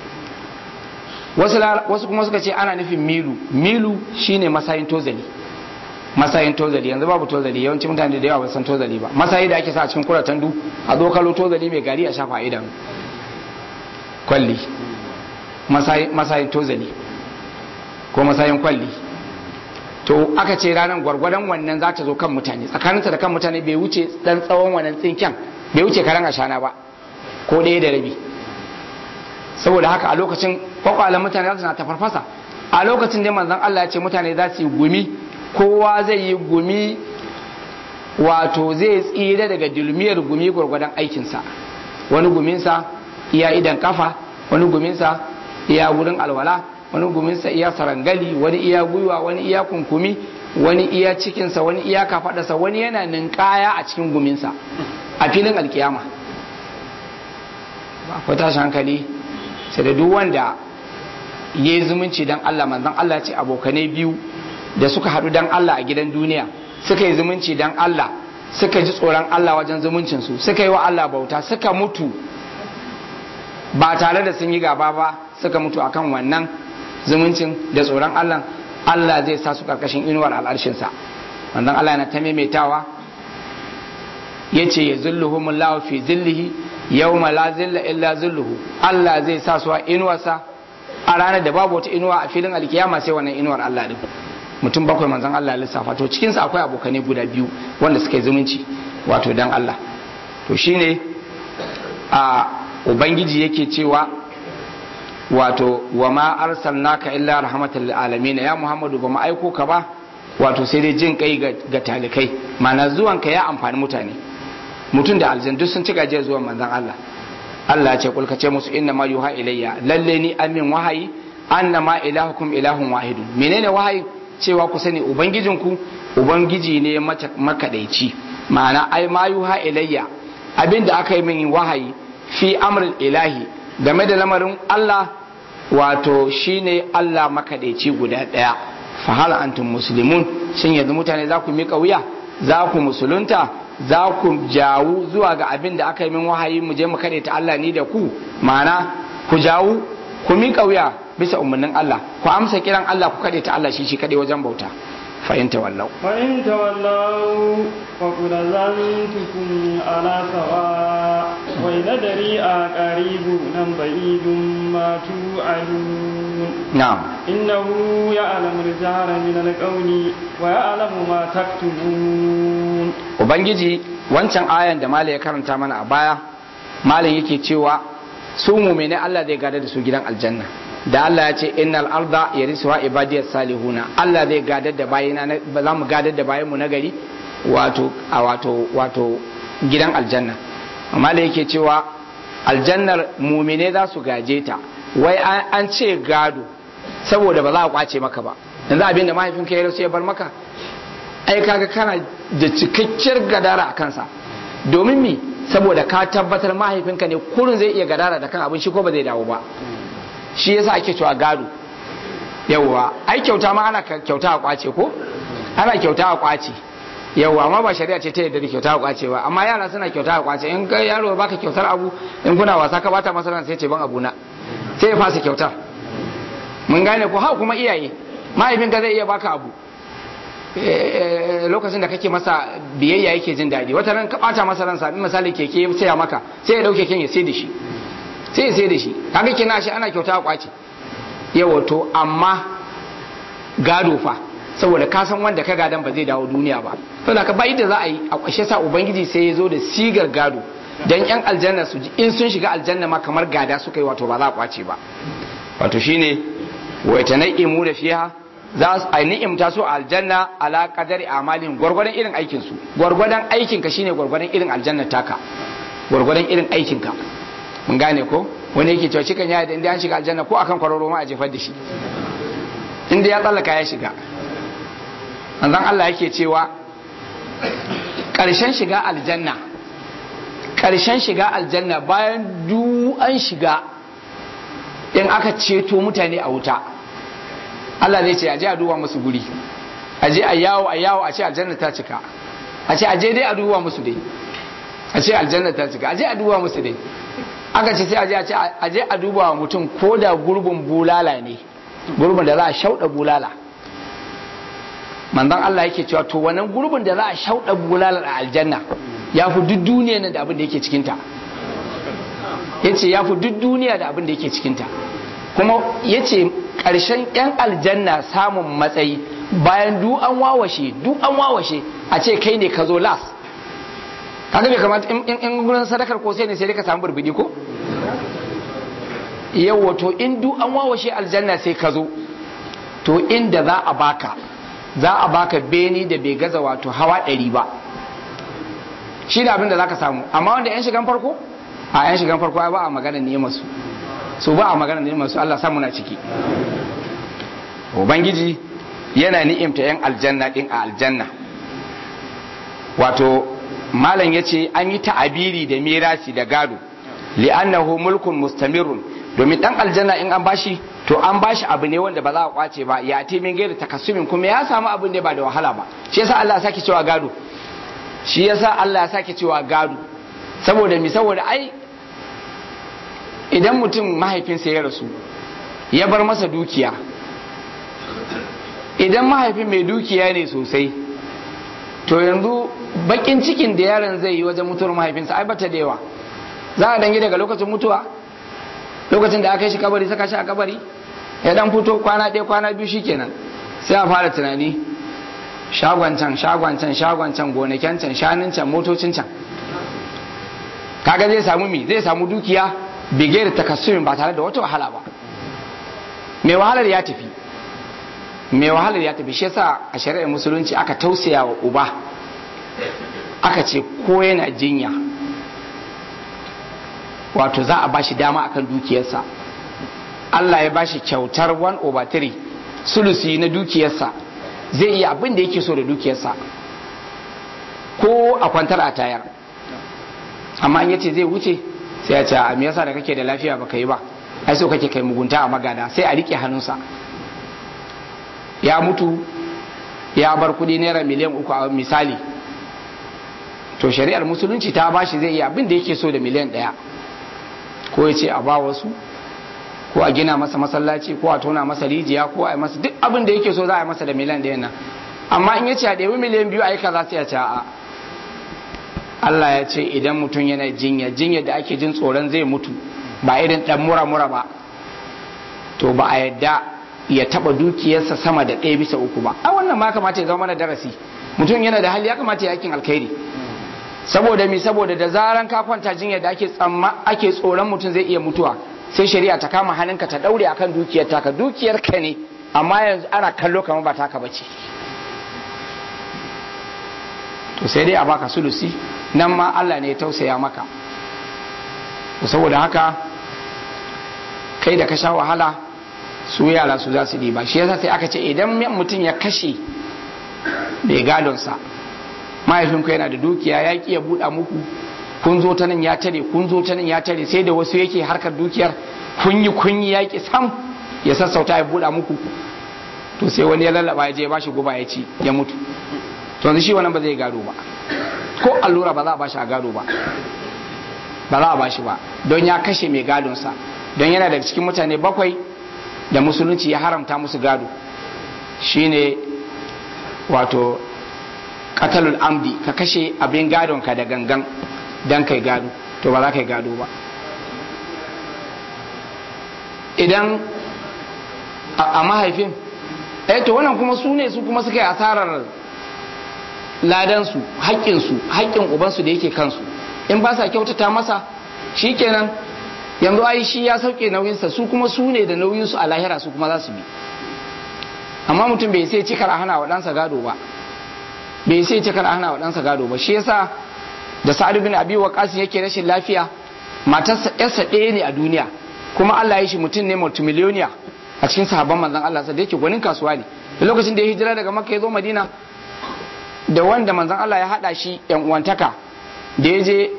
S1: wasu kuma suka ce ana nufin milu milu shine masayin tozali masayin tozali yanzu babu tozali yawanci mutane da yawa ba san tozali ba masayi da ake sa a cikin kuratan du a dokalo tozali mai gari a shafa idan kwalli masayin tozali ko masayin kwalli to aka ce ranar gwargwadon wannan za ta zo kan mutane tsakaninta da kan mutane bai wuce dan tsawon wannan tsinken bai wuce karan ashana ba ko ɗaya da rabi saboda haka a lokacin kwakwalan mutane za su na ta farfasa a lokacin da manzon Allah ya ce mutane za su yi gumi kowa zai yi gumi wato zai tsira daga dulmiyar gumi gwargwadon aikinsa wani guminsa iya idan kafa wani guminsa iya wurin alwala wani guminsa iya sarangali wani iya gwiwa wani iya kunkumi wani iya cikinsa wani iya kafadarsa wani yana ninkaya a cikin guminsa a filin alkiyama akwai tashin hankali sai da duk wanda ya yi zumunci don Allah manzon Allah ce abokanai biyu da suka haɗu don Allah a gidan duniya suka yi zumunci don Allah suka ji tsoron Allah wajen zumuncinsu suka yi wa Allah bauta suka mutu ba tare da sun yi gaba ba suka mutu akan wannan zumuncin da tsoron Allah Allah zai sa su karkashin inuwar al'arshinsa wannan Allah yana ta maimaitawa yace ya zulluhumullahu fi zillihi yawma la zilla illa zilluhu Allah zai sa su a inuwarsa a ranar da babu wata inuwa a filin alkiyama sai wannan inuwar Allah din mutum bakwai manzon Allah ya lissafa to cikin su akwai abokanai guda biyu wanda suka yi zumunci wato dan Allah to shine a ubangiji yake cewa wato wa ma arsalnaka illa rahmatan lil alamin ya muhammadu ba mu aiko ka ba wato sai dai jin kai ga talikai mana zuwan ka ya amfani mutane mutum da aljan duk sun ci gajiyar zuwan manzon Allah Allah ya ce kulka ce musu inna ma yuha ilayya lalle ni amin wahayi annama ilahukum ilahun wahidun menene wahayi cewa ku sani ubangijinku ubangiji ne makadaici ma'ana ai ma yuha ilayya abinda aka yi min wahayi fi amrul ilahi game da lamarin Allah wato shine Allah makadaici guda daya fa hal antum muslimun shin yanzu mutane za ku mika wuya za ku musulunta za ku jawu zuwa ga abin da aka yi min wahayi mu je mu ta Allah ni da ku ma'ana ku jawu ku mika wuya bisa umarnin Allah ku amsa kiran Allah ku ta Allah shi shi kadai wajen bauta fa in tawallau
S2: fa in tawallau fa qul zantukum ala sawa wa ila dari a qaribu nan ba'idun ma tu'alun
S1: na'am
S2: innahu ya'lamu al-jahra min al-qawli wa ya'lamu ma taktubun
S1: ubangiji wancan ayan da malai ya karanta mana a baya malai yake cewa su mu'mini Allah zai gada da su gidan aljanna da Allah ya ce innal arda yarisuha ibadiyas salihuna Allah zai gadar da bayina ba za mu gadar da bayanmu na gari wato a wato wato gidan aljanna amma da yake cewa aljannar mumine za su gaje ta wai an ce gado saboda ba za a kwace maka ba yanzu abin da mahaifinka ya rasu ya bar maka ai kaga kana da cikakkiyar gadara a kansa domin mi saboda ka tabbatar mahaifinka ne kurin zai iya gadara da kan abin shi ko ba zai dawo ba shi yasa ake cewa gado yawwa ai kyauta ma ana kyauta a kwace ko ana kyauta a kwace yawwa amma ba shari'a ce ta yadda da kyauta a kwace ba amma yara suna kyauta a kwace in ga yaro baka kyautar abu in kuna wasa ka bata masa sai ce ban abu na sai ya fasa kyautar mun gane ko ha kuma iyaye mahaifin ka zai iya baka abu lokacin da kake masa biyayya yake jin daɗi wata ran ka bata masa ransa misali keke ya saya maka sai ya dauke keken ya sai da shi sai ya sai da shi kaga kina shi ana kyauta a kwace yawa to amma gado fa saboda ka san wanda ka gadan ba zai dawo duniya ba saboda ka ba da za a yi a kwashe sa ubangiji sai ya zo da sigar gado dan yan aljanna su ji in sun shiga aljanna ma kamar gada suka yi wato ba za a kwace ba wato shine wa tanaimu da fiha za su a ni'imta su a aljanna ala qadari amalin gwargwadon irin aikin su gwargwadon aikin ka shine gwargwadon irin aljanna taka gwargwadon irin aikin ka mun gane ko wani yake cewa cikin ya da inda an shiga aljanna ko akan kwararo ma a jefar da shi inda ya tsallaka ya shiga manzon Allah yake cewa ƙarshen shiga aljanna ƙarshen shiga aljanna bayan duk an shiga in aka ceto mutane a wuta Allah zai ce a je a duba musu guri a je a yawo a yawo a ce aljanna ta cika a ce a je dai a duba musu dai a ce aljanna ta cika a je a duba musu dai aka ce sai a je a je a duba wa mutum ko da gurbin bulala ne gurbin da za a shauɗa bulala manzon Allah yake cewa to wannan gurbin da za a shauɗa bulala a aljanna ya fi duk duniya da abin da yake cikinta ya ce ya fi duk duniya da abin da yake cikinta kuma ya ce ƙarshen 'yan aljanna samun matsayi bayan duk an wawashe duk an wawashe a ce kai ne ka zo las kaga bai kamata in gurin sadakar ko sai ne sai ka samu burbudi ko yawa to in duk an wawashe aljanna sai ka zo to inda za a baka za a baka beni da bai gaza wato hawa ɗari ba shi da abin da za ka samu amma wanda 'yan shigan farko a 'yan shigan farko ba a magana ni'imar su su ba a magana ni'imar su Allah samu na ciki ubangiji yana ni'imta 'yan aljanna din a aljanna wato malam ya ce an yi ta'abiri da mirasi da gado li'annahu mulkun mustamirun domin dan aljanna in an bashi to an bashi abu ne wanda ba za a kwace ba ya ti min gairi takassumin kuma ya samu abin ne ba da wahala ba shi yasa Allah ya sake cewa gado shi yasa Allah ya sake cewa gado saboda mi saboda ai idan mutum mahaifinsa ya rasu ya bar masa dukiya idan mahaifin mai dukiya ne sosai to yanzu bakin cikin da yaron zai yi wajen mutuwar mahaifinsa ai bata da yawa za a dangi daga lokacin mutuwa lokacin da aka yi shi kabari saka shi a kabari ya dan fito kwana ɗaya kwana biyu shikenan sai a fara tunani shagon can shagon can shagon can gonaken can shanun can motocin can kaga zai samu mi zai samu dukiya bige da takassumin ba tare da wata wahala ba mai wahalar ya tafi mai wahalar ya tafi shi yasa a shari'ar musulunci aka tausaya wa uba aka ce ko yana jinya wato za a bashi dama akan dukiyarsa Allah ya bashi kyautar 1 over 3 sulusi na dukiyarsa zai iya abin da yake so da dukiyarsa ko a kwantar a tayar amma in yace zai wuce sai ya ce a me yasa da kake da lafiya baka yi ba ai so kake kai mugunta a magada sai a rike hannunsa ya mutu ya bar kudi naira miliyan uku a misali to shari'ar musulunci ta bashi zai iya abin da yake so da miliyan ɗaya ko ya ce a ba wasu ko a gina masa masallaci ko a tona masa rijiya ko a yi masa duk abin da yake so za a yi masa da miliyan ɗaya nan amma in ya ce a ɗebi miliyan biyu a yi kaza sai a ce a Allah ya ce idan mutum yana jinya jinya da ake jin tsoron zai mutu ba irin ɗan mura mura ba to ba a yadda ya taba dukiyarsa sama da ɗaya bisa uku ba a wannan ma kamata ya zama mana darasi mutum yana da hali ya kamata ya yakin alkhairi saboda mi saboda da zaran ka kwanta jinya da ake tsamma ake tsoron mutum zai iya mutuwa sai shari'a ta kama hannunka ta daure akan dukiyar taka dukiyar ka ne amma yanzu ana kallo kamar ba taka bace to sai dai a baka sulusi nan ma Allah ne ya tausaya maka saboda haka kai da ka sha wahala su yara su za su ba shi yasa sai aka ce idan mutum ya kashe mai gadonsa mahaifinku yana da dukiya ya ki ya buɗa muku kun zo ta nan ya tare kun zo ta nan ya tare sai da wasu yake harkar dukiyar kun yi kun yi yaƙi sam ya sassauta ya buɗa muku to sai wani ya lallaba ya je ya bashi guba ya ci ya mutu to yanzu shi wannan ba zai gado ba ko allura ba za a bashi a gado ba ba za a bashi ba don ya kashe mai gadonsa don yana daga cikin mutane bakwai da musulunci ya haramta musu gado shine wato katalul amdi ka kashe abin gadonka da gangan don kai gado to ba za ka yi gado ba idan a mahaifin eh to wannan kuma su ne su kuma suka yi asarar ladansu haƙƙinsu haƙƙin ubansu da yake kansu in ba sa kyautata masa shikenan yanzu ai shi ya sauke nauyinsa su kuma su ne da nauyinsu a lahira su kuma za su bi amma mutum bai sai cikar a hana wa ɗansa gado ba bai sai cikar a hana wa ɗansa gado ba shi yasa da sa'ad bin abi waqas yake rashin lafiya matarsa yarsa ɗaya ne a duniya kuma Allah ya shi mutum ne multimillionaire a cikin sahabban manzon Allah sa da yake gwanin kasuwa ne da lokacin da ya hijira daga Makka ya zo Madina da wanda manzon Allah ya hada shi yan uwantaka da ya je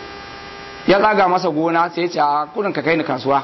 S1: ya tsaga masa gona sai ya ce a kudin ka kai ni kasuwa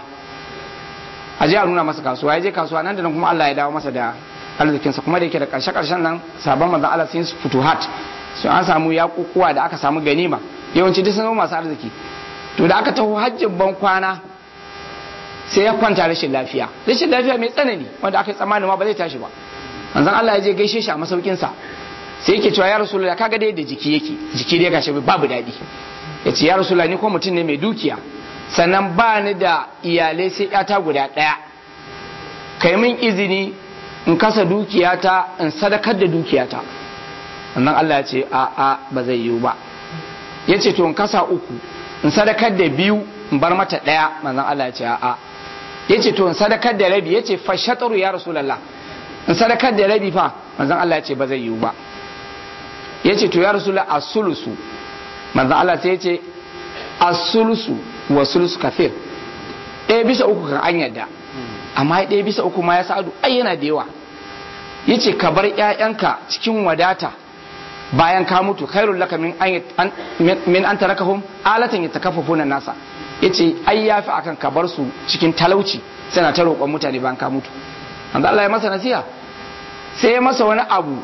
S1: a je a nuna masa kasuwa ya je kasuwa nan da nan kuma Allah ya dawo masa da arzikinsa kuma da yake da karshe karshen nan sabon manzon Allah sun su futuhat su an samu yakukuwa da aka samu ganima yawanci duk sun masu arziki to da aka taho hajjin ban kwana sai ya kwanta rashin lafiya rashin lafiya mai tsanani wanda aka yi tsammanin ma ba zai tashi ba manzon Allah ya je gaishe shi a masaukin sa sai yake cewa ya rasulullah kaga dai da jiki yake jiki dai gashi babu daɗi ya ce ya rasulullah ni ko mutum ne mai dukiya sannan ba ni da iyalai sai yata guda ɗaya kai min izini in kasa dukiyata in sadakar da dukiyata sannan Allah ya ce a a ba zai yiwu ba ya ce to in kasa uku in sadakar da biyu in bar mata ɗaya manzon Allah ya ce a a ya ce to in sadakar da rabi ya ce fashataru ya rasulallah in sadakar da rabi fa manzon Allah ya ce ba zai yiwu ba ya ce to ya rasulallah a sulusu manzon Allah sai ya ce a sulusu wa sulusu kafir ɗaya bisa uku kan an yadda amma ɗaya bisa uku ma ya sa'adu ai yana da yawa ya ce ka bar ‘ya'yanka cikin wadata bayan ka mutu khairul laka min an min an tarakahum alatan yatakaffafuna nasa yace ai yafi akan ka bar su cikin talauci suna ta roƙon mutane bayan ka mutu manzo Allah ya masa nasiha sai ya masa wani abu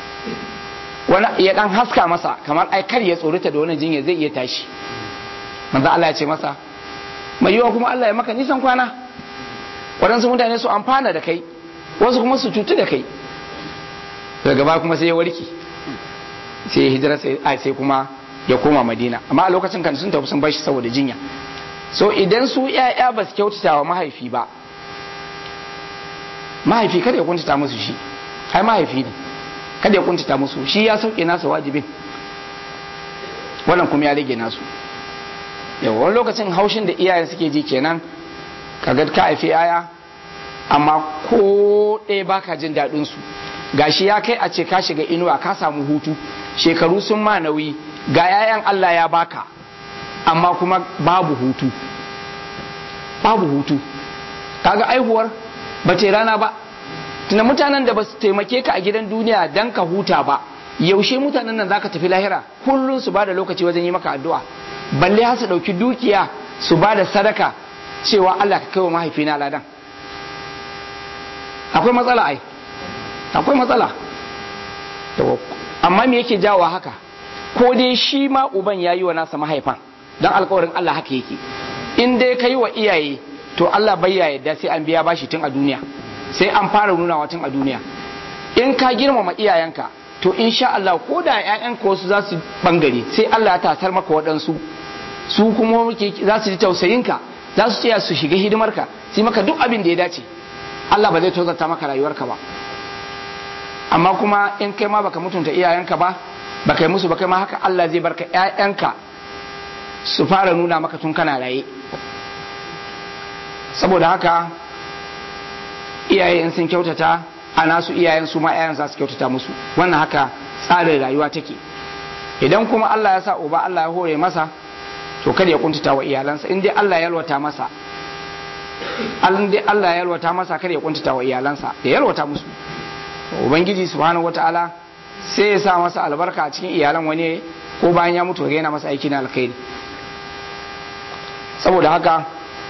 S1: wani ya dan haska masa kamar ai kar ya tsorata da wani jinya zai iya tashi manzo Allah ya ce masa mai yiwa kuma Allah ya maka nisan kwana waɗansu mutane su amfana da kai wasu kuma su cutu da kai daga ba kuma sai ya warke sai hijira sai sai kuma ya koma madina amma a lokacin kan sun tafi sun bar shi saboda jinya so idan su ƴaƴa ba su kyautata wa mahaifi ba mahaifi kada ya kuntata musu shi ai mahaifi ne kada ya kuntata musu shi ya sauke nasa wajibin wannan kuma ya rage nasu yawa wani lokacin haushin da iyayen suke ji kenan kaga ka haifi yaya amma ko ɗaya baka jin daɗin su gashi ya kai a ce ka shiga inuwa ka samu hutu shekaru sun ma nauyi ga yayan Allah ya baka amma kuma babu hutu babu hutu kaga aihuwar ba ce rana ba tuna mutanen da ba su taimake ka a gidan duniya dan ka huta ba yaushe mutanen nan zaka tafi lahira kullum su bada lokaci wajen yi maka addu'a balle har su dauki dukiya su bada sadaka cewa Allah ka kai wa mahaifina ladan akwai matsala ai akwai matsala amma me yake jawo haka ko dai shi ma uban ya yi wa nasa mahaifan don alkawarin Allah haka yake in dai ka yi wa iyaye to Allah bai ya yadda sai an biya bashi tun a duniya sai an fara nunawa tun a duniya in ka girmama iyayenka to insha Allah ko da ƴaƴanka wasu za su bangare sai Allah ya tasar maka waɗansu su kuma za su ji tausayinka za su tsaya su shiga hidimarka sai maka duk abin da ya dace Allah ba zai tozarta maka rayuwarka ba amma kuma in kai ma baka mutunta iyayenka ba baka yi musu ba kai ma haka Allah zai barka ƴaƴanka su fara nuna maka tun kana raye saboda haka iyaye in sun kyautata a nasu iyayen su ma ƴaƴan za su kyautata musu wannan haka tsarin rayuwa take idan kuma Allah ya sa uba Allah ya hore masa to kada ya kuntata wa iyalansa in dai Allah ya yalwata masa in dai Allah ya yalwata masa kada ya kuntata wa iyalansa ya yalwata musu ubangiji subhanahu wataala sai ya sa masa albarka a cikin iyalan wani ko bayan ya mutu yana masa aiki na alkhairi saboda haka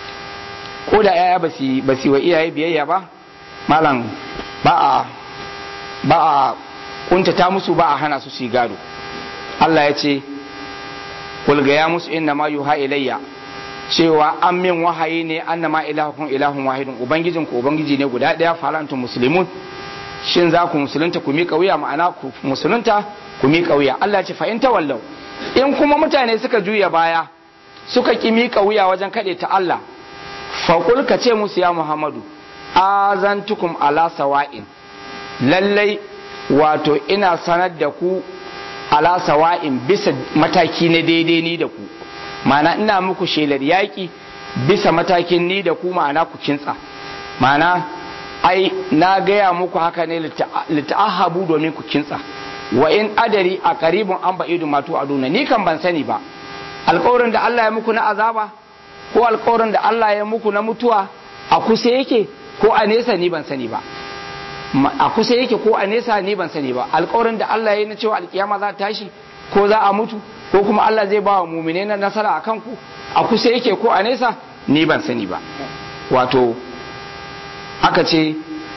S1: ko da yaya ba su wa iyaye biyayya ba malam ba a ba a kuntata musu ba a hana su su gado Allah ya ce kulga ya musu inna ma yuha ilayya cewa an min wahayi ne annama ilahukum ilahun wahidun ubangijin ku ubangiji ne guda daya farantum muslimun shin za ku musulunta ku miƙa wuya ma'ana ku musulunta ku miƙa wuya Allah ya ce fa in tawallau in kuma mutane suka juya baya suka ki miƙa wuya wajen kaɗe ta Allah faƙul ka ce musu ya Muhammadu azantukum ala sawa'in lallai wato ina sanar da ku ala sawa'in bisa mataki na daidai ni da ku ma'ana ina muku shelar yaƙi bisa matakin ni da ku ma'ana ku kintsa ma'ana ai na gaya muku haka ne lita'ahabu domin ku kintsa wa in adari a karibin an ba'idu matu aduna ni kan ban sani ba alƙawarin da Allah ya muku na azaba ko alƙawarin da Allah ya muku na mutuwa a kusa yake ko a nesa ni ban sani ba a kusa yake ko a nesa ni ban sani ba alƙawarin da Allah ya yi na cewa alƙiyama za ta tashi ko za a mutu ko kuma Allah zai ba wa mumine na nasara a kanku a kusa yake ko a nesa ni ban sani ba wato aka ce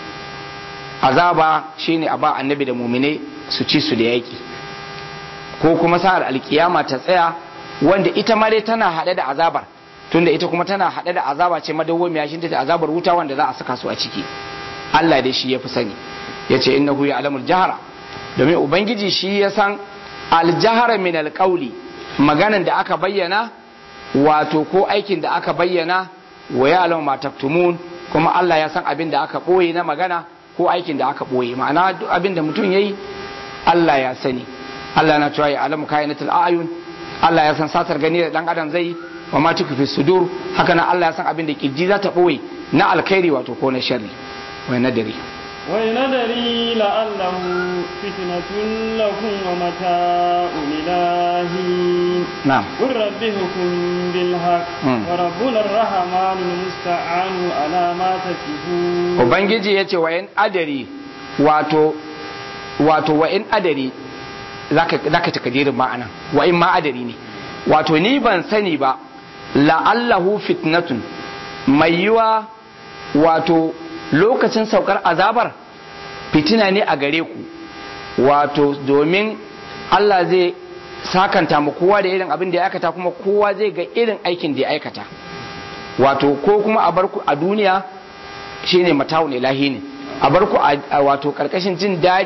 S1: azaba shine a ba annabi da mumine su ci su da yaki ko kuma sa'ar alkiyama ta tsaya wanda ita ma dai tana haɗe da azabar tunda ita kuma tana haɗe da azaba ce madawwamiya shi ta azabar wuta wanda za a saka su a ciki Allah dai shi ya fi sani ya ce innahu ya alamul jahara domin ubangiji shi ya san aljahara min alƙauli maganan da aka bayyana wato ko aikin da aka bayyana wa ya alamu ma taktumun kuma Allah ya san abin da aka ɓoye na magana ko aikin da aka ɓoye ma'ana duk abin da mutum ya yi Allah ya sani Allah na cewa ya alamu kayanatul ayun Allah ya san satar gani da dan adam zai wa ma tuku sudur haka nan Allah ya san abin da kirji za ta ɓoye na alkhairi wato ko na sharri wai nadari
S2: wai nadari la'allahu fitnatun lakum wa mata'un ilahi
S1: na'am
S2: qur rabbi hukum bil haqq wa rabbuna ar-rahman al-musta'anu ala ma tasifun
S1: ubangiji yace wa in adari wato wato wa in adari zaka zaka takadirin ma'ana wa in ma adari ne wato ni ban sani ba la'allahu fitnatun mai yiwa wato lokacin saukar azabar fitina ne a gare ku wato domin Allah zai sakanta mu kowa da irin abin da ya aikata kuma kowa zai ga irin aikin da ya aikata wato ko kuma a barku a duniya shine mata'un ilahi ne a barku a wato karkashin jin daɗi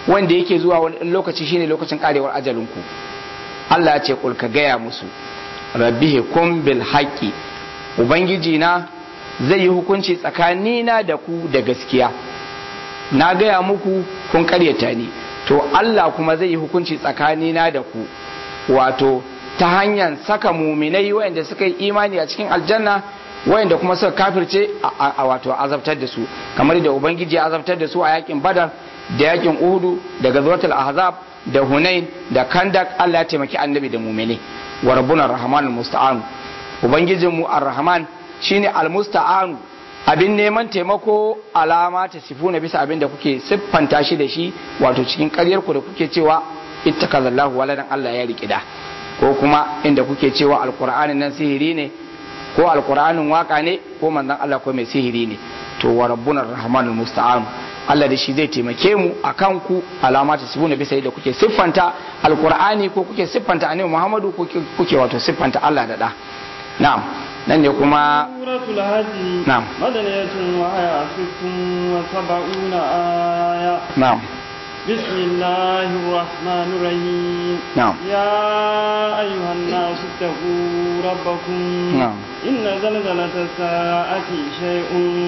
S1: wanda yake zuwa wani lokaci shine lokacin karewar ajalinku Allah ya ce kul ka gaya musu rabbihi kum bil haqqi ubangiji na zai yi hukunci tsakanina da ku da gaskiya na gaya muku kun karyata ni to Allah kuma zai yi hukunci tsakanina da ku wato ta hanyar saka muminai wayanda suka yi imani a cikin aljanna wayanda kuma suka kafirce a wato azabtar da su kamar da ubangiji ya azabtar da su a yakin badar da yakin uhudu da gazwatul ahzab da hunain da kandak Allah ya taimaki annabi da muminai wa rabbuna rahmanul musta'an ubangijinmu ar-rahman shine al-musta'an abin neman taimako alama ta sifuna bisa abin da kuke siffanta shi da shi wato cikin ƙaryar ku da kuke cewa ittakazallahu waladan Allah ya riki da ko kuma inda kuke cewa alqur'anin nan sihiri ne ko alqur'anin waka ne ko manzon Allah ko mai sihiri ne to wa rabbuna rahmanul musta'an Allah da shi zai taimake mu akan ku alama ta sifuna bisa da kuke siffanta alqur'ani ko kuke siffanta annabi Muhammadu ko kuke wato siffanta Allah da da na'am nan ne kuma
S2: suratul hajji
S1: Na'am.
S2: madaniyatun wa aya sittun wa sab'una aya
S1: na'am
S2: بسم الله الرحمن الرحيم
S1: نعم.
S2: يا أيها الناس اتقوا ربكم
S1: نعم.
S2: إن زلزلة الساعة شيء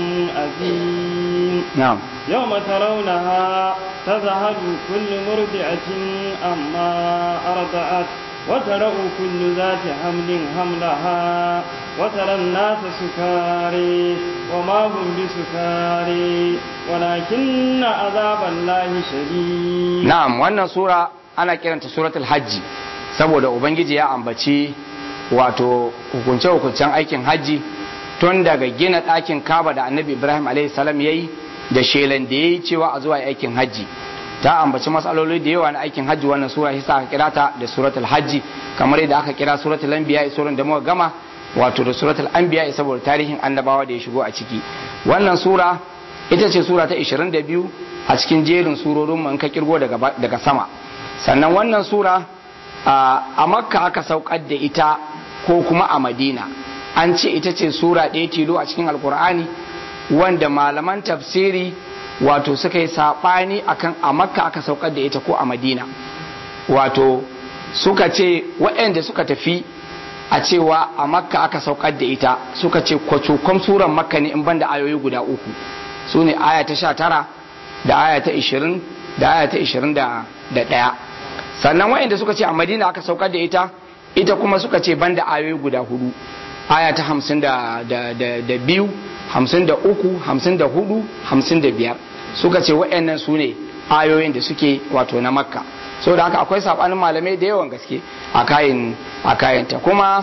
S2: عظيم
S1: na'am
S2: يوم ترونها تذهل كل مرضعة أما أرضعت وترى كل ذات حمل حملها وترى الناس سكاري وما هم بسكاري ولكن عذاب الله شديد
S1: na'am wannan sura ana kiranta suratul hajji saboda ubangiji ya ambaci wato hukunce hukuncen aikin hajji tun daga gina ɗakin kaba da annabi ibrahim alaihi salam yayi da shelan da yayi cewa a zuwa aikin hajji ta ambaci matsaloli da yawa na aikin hajji wannan sura shi aka kira ta da suratul hajji kamar yadda aka kira suratul anbiya suran da muka gama wato da suratul anbiya saboda tarihin annabawa da ya shigo a ciki wannan sura ita ce sura ta 22 a cikin jerin surorin mu in ka kirgo daga daga sama sannan wannan sura a a makka aka saukar da ita ko kuma a madina an ce ita ce sura ɗaya tilo a cikin alkur'ani wanda malaman tafsiri wato suka yi saɓani akan a makka aka saukar da ita ko a madina wato suka ce waɗanda suka tafi a cewa a makka aka saukar da ita suka ce kwacokon suran makka ne in banda ayoyi guda uku su ne aya ta sha tara da aya ta ishirin da aya ta ishirin da ɗaya sannan waɗanda suka ce a madina aka saukar da ita ita kuma suka ce banda ayoyi guda hudu aya ta hamsin da, da, da, da biyu hamsin da uku hamsin da hudu hamsin da biyar suka ce waɗannan su ne ayoyin da suke wato na makka so da haka akwai saɓanin malamai da yawan gaske a kayan a kayanta kuma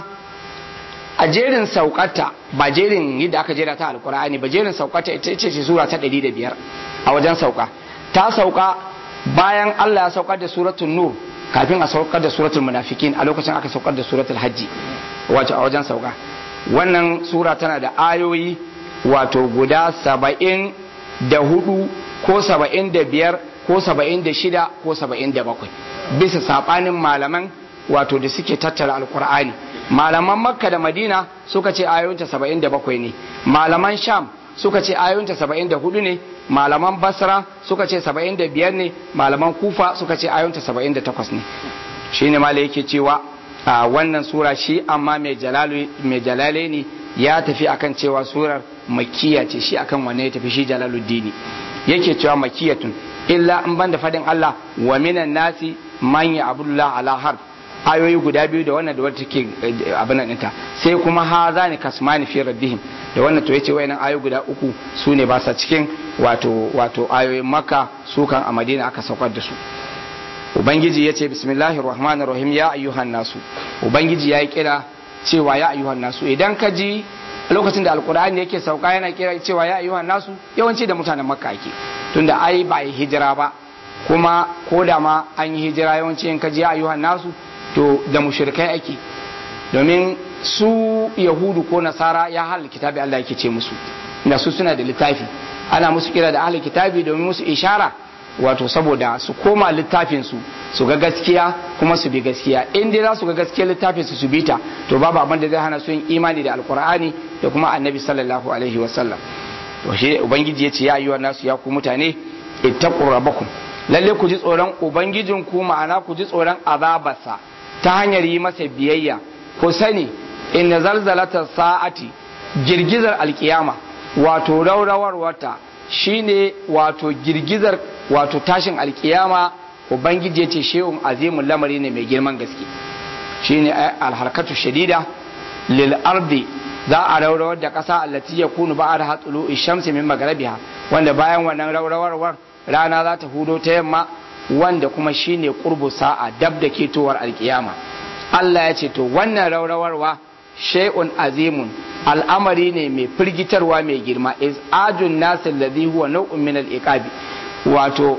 S1: a jerin saukata ba jerin yadda aka jera ta alkur'ani ba jerin saukata ita ce ce sura ta 105 a wajen sauka ta sauka bayan Allah ya saukar da suratul nur kafin a saukar da suratul munafikin a lokacin aka saukar da suratul hajji wato a wajen sauka wannan sura tana da ayoyi wato guda saba'in da hudu ko saba'in da biyar ko saba'in da shida ko saba'in da bakwai bisa saɓanin malaman wato da suke tattara alkur'ani malaman makka da madina suka ce ayoyinta saba'in da bakwai ne malaman sham suka ce ayoyinta saba'in da hudu ne malaman basra suka ce saba'in da biyar ne malaman kufa suka ce ayoyinta saba'in da takwas ne shi ne mala yake cewa a wannan sura shi amma mai jalale ne ya tafi akan cewa surar makiya ce shi akan wanne ya tafi shi jalaluddini yake cewa makiyatun illa in ban da fadin Allah wa minan nasi man ya abdullah ala harf ayoyi guda biyu da wannan da wata take abin nan ɗinta sai kuma ha za ni kasmani fi rabbihim da wannan to yace wayannan ayoyi guda uku su ne ba sa cikin wato wato ayoyin makka su kan a madina aka saukar da su ubangiji yace bismillahir rahmanir rahim ya ayyuhan nasu ubangiji yayi kira cewa ya ayyuhan nasu idan ka ji lokacin da alkur'ani yake sauka yana kira cewa ya ayyuhan nasu yawanci da mutanen makka ake tunda ai ba yi hijira ba kuma ko da ma an yi hijira yawanci in ka ji ya ayyuhan nasu to da mushrikai ake domin su yahudu ko nasara ya halin kitabi Allah yake ce musu da su suna da littafi ana musu kira da ahlul kitabi domin musu ishara wato saboda su koma littafin su su ga gaskiya kuma su bi gaskiya in dai za su ga gaskiya littafin su su bi ta to babu abin da zai hana su yin imani da alkur'ani da kuma annabi sallallahu alaihi wasallam to shi ubangiji ya ce ya ayyuhan nasu ya ku mutane ittaqu rabbakum lalle ku ji tsoron ubangijinku ma'ana ku ji tsoron azabarsa ta hanyar yi masa biyayya ku sani inna zalzalata sa'ati girgizar alkiyama wato raurawar wata shine wato girgizar wato tashin alkiyama ubangiji ya ce shehun azimun lamari ne mai girman gaske shine alharkatu shadida lil ardi za a raurawar da ƙasa allati ya kunu ba da hatsulu ishamsi min magarabiha wanda bayan wannan raurawarwar rana za ta hudo ta yamma wanda kuma shine qurbu sa'a dab da ketowar alkiyama Allah ya ce to wannan raurawarwa shay'un azimun al'amari ne mai firgitarwa mai girma is ajun nasil ladhi huwa naw'un min al-iqabi wato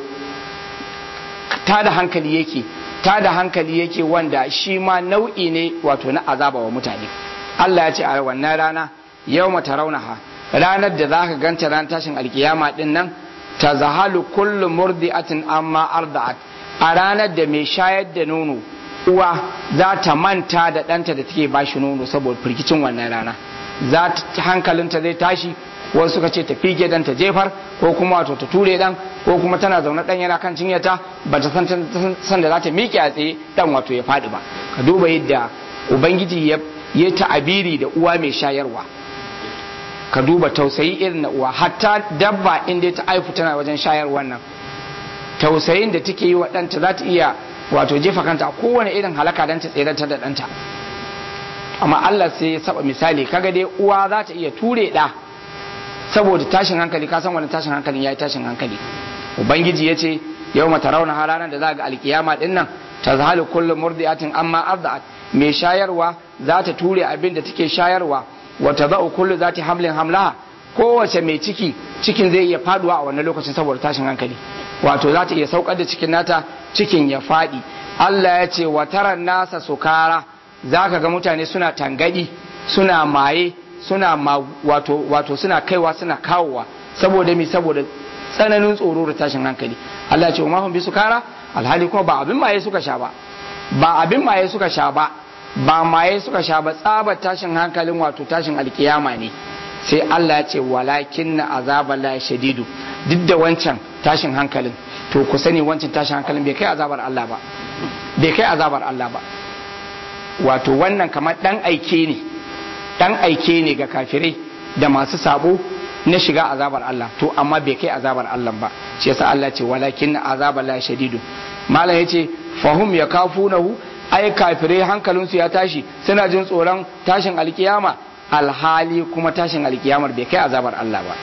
S1: ta da hankali yake ta da hankali yake wanda shi ma nau'i ne wato na azaba wa mutane Allah ya ce a wannan rana yau mata raunaha ranar da za ka ganta ran tashin alkiyama din nan ta zahalu kullu murdi'atin amma arda'at a ranar da mai shayar da nono uwa za ta manta da ɗanta da take ba shi nono saboda firgicin wannan rana za ta hankalinta zai tashi wasu suka ce ta fige dan ta jefar ko kuma wato ta ture dan ko kuma tana zaune dan yana kan cinyata ba ta san da za ta miƙe a tsaye dan wato ya faɗi ba ka duba yadda ubangiji ya yi ta'abiri da uwa mai shayarwa ka duba tausayi irin na uwa hatta dabba inda ta aifu tana wajen shayarwar nan tausayin da take yi wa ɗanta za ta iya wato jefa kanta kowane irin halaka don ta tseratar da ɗanta amma Allah sai ya saba misali kaga dai uwa za ta iya ture ɗa saboda tashin hankali ka san wani tashin hankalin ya yi tashin hankali ubangiji ya ce yau mata rauna halaran da za ga alkiyama ɗin nan ta zahalu kullum murdi'atin amma arda'at mai shayarwa za ta ture abin da take shayarwa wata za'u kullu za ta hamlin hamlaha kowace mai ciki cikin zai iya faduwa a wannan lokacin saboda tashin hankali wato za ta iya saukar da cikin nata cikin ya faɗi Allah ya ce wa taran nasa sukara za ka ga mutane suna tangadi suna maye suna ma, wato, wato suna kaiwa suna kawowa saboda mi saboda tsananin tsoro da tashin hankali Allah ya ce wa bi sukara alhali kuma ba abin maye suka sha ba ba abin maye suka sha ba ba maye suka sha ba tsabar tashin hankalin wato tashin alkiyama ne sai Allah ya ce walakin na azabar la shadidu duk da wancan tashin hankalin to ku sani wancan tashin hankalin bai kai azabar Allah ba bai kai azabar Allah ba wato wannan kamar dan aike ne dan aike ne ga kafirai da masu sabo na shiga azabar Allah to amma bai kai azabar Allah ba shi yasa Allah ce walakin azabar la shadidu malam yace fahum yakafunahu ai kafirai hankalinsu ya tashi suna jin tsoron tashin alkiyama alhali kuma tashin alkiyamar bai kai azabar Allah ba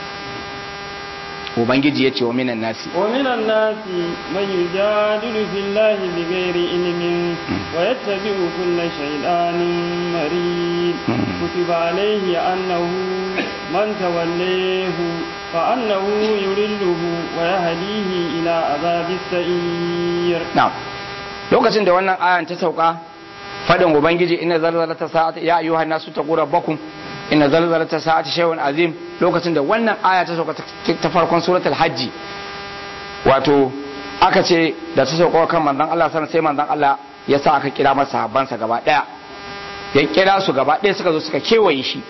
S1: ubangiji ya ce wa minan nasi
S2: wa minan nasi man yujadilu fillahi bighairi ilmin wa yattabi'u kulla shaytanin marid kutiba alayhi annahu man tawallahu fa annahu yurilluhu wa yahdihi ila azabis sa'ir
S1: na'am lokacin da wannan ayan ta sauka fadin ubangiji inna zalzalata sa'ati ya ayyuhan nasu taqu rabbakum inna zalzalata sa'ati shay'un azim lokacin da wannan aya ta sauka ta farkon suratul hajji wato aka ce da ta sauka kan manzon Allah sallallahu sai manzon Allah ya sa aka kira masa sahabbansa gaba daya ya kira su gaba daya suka zo suka kewaye shi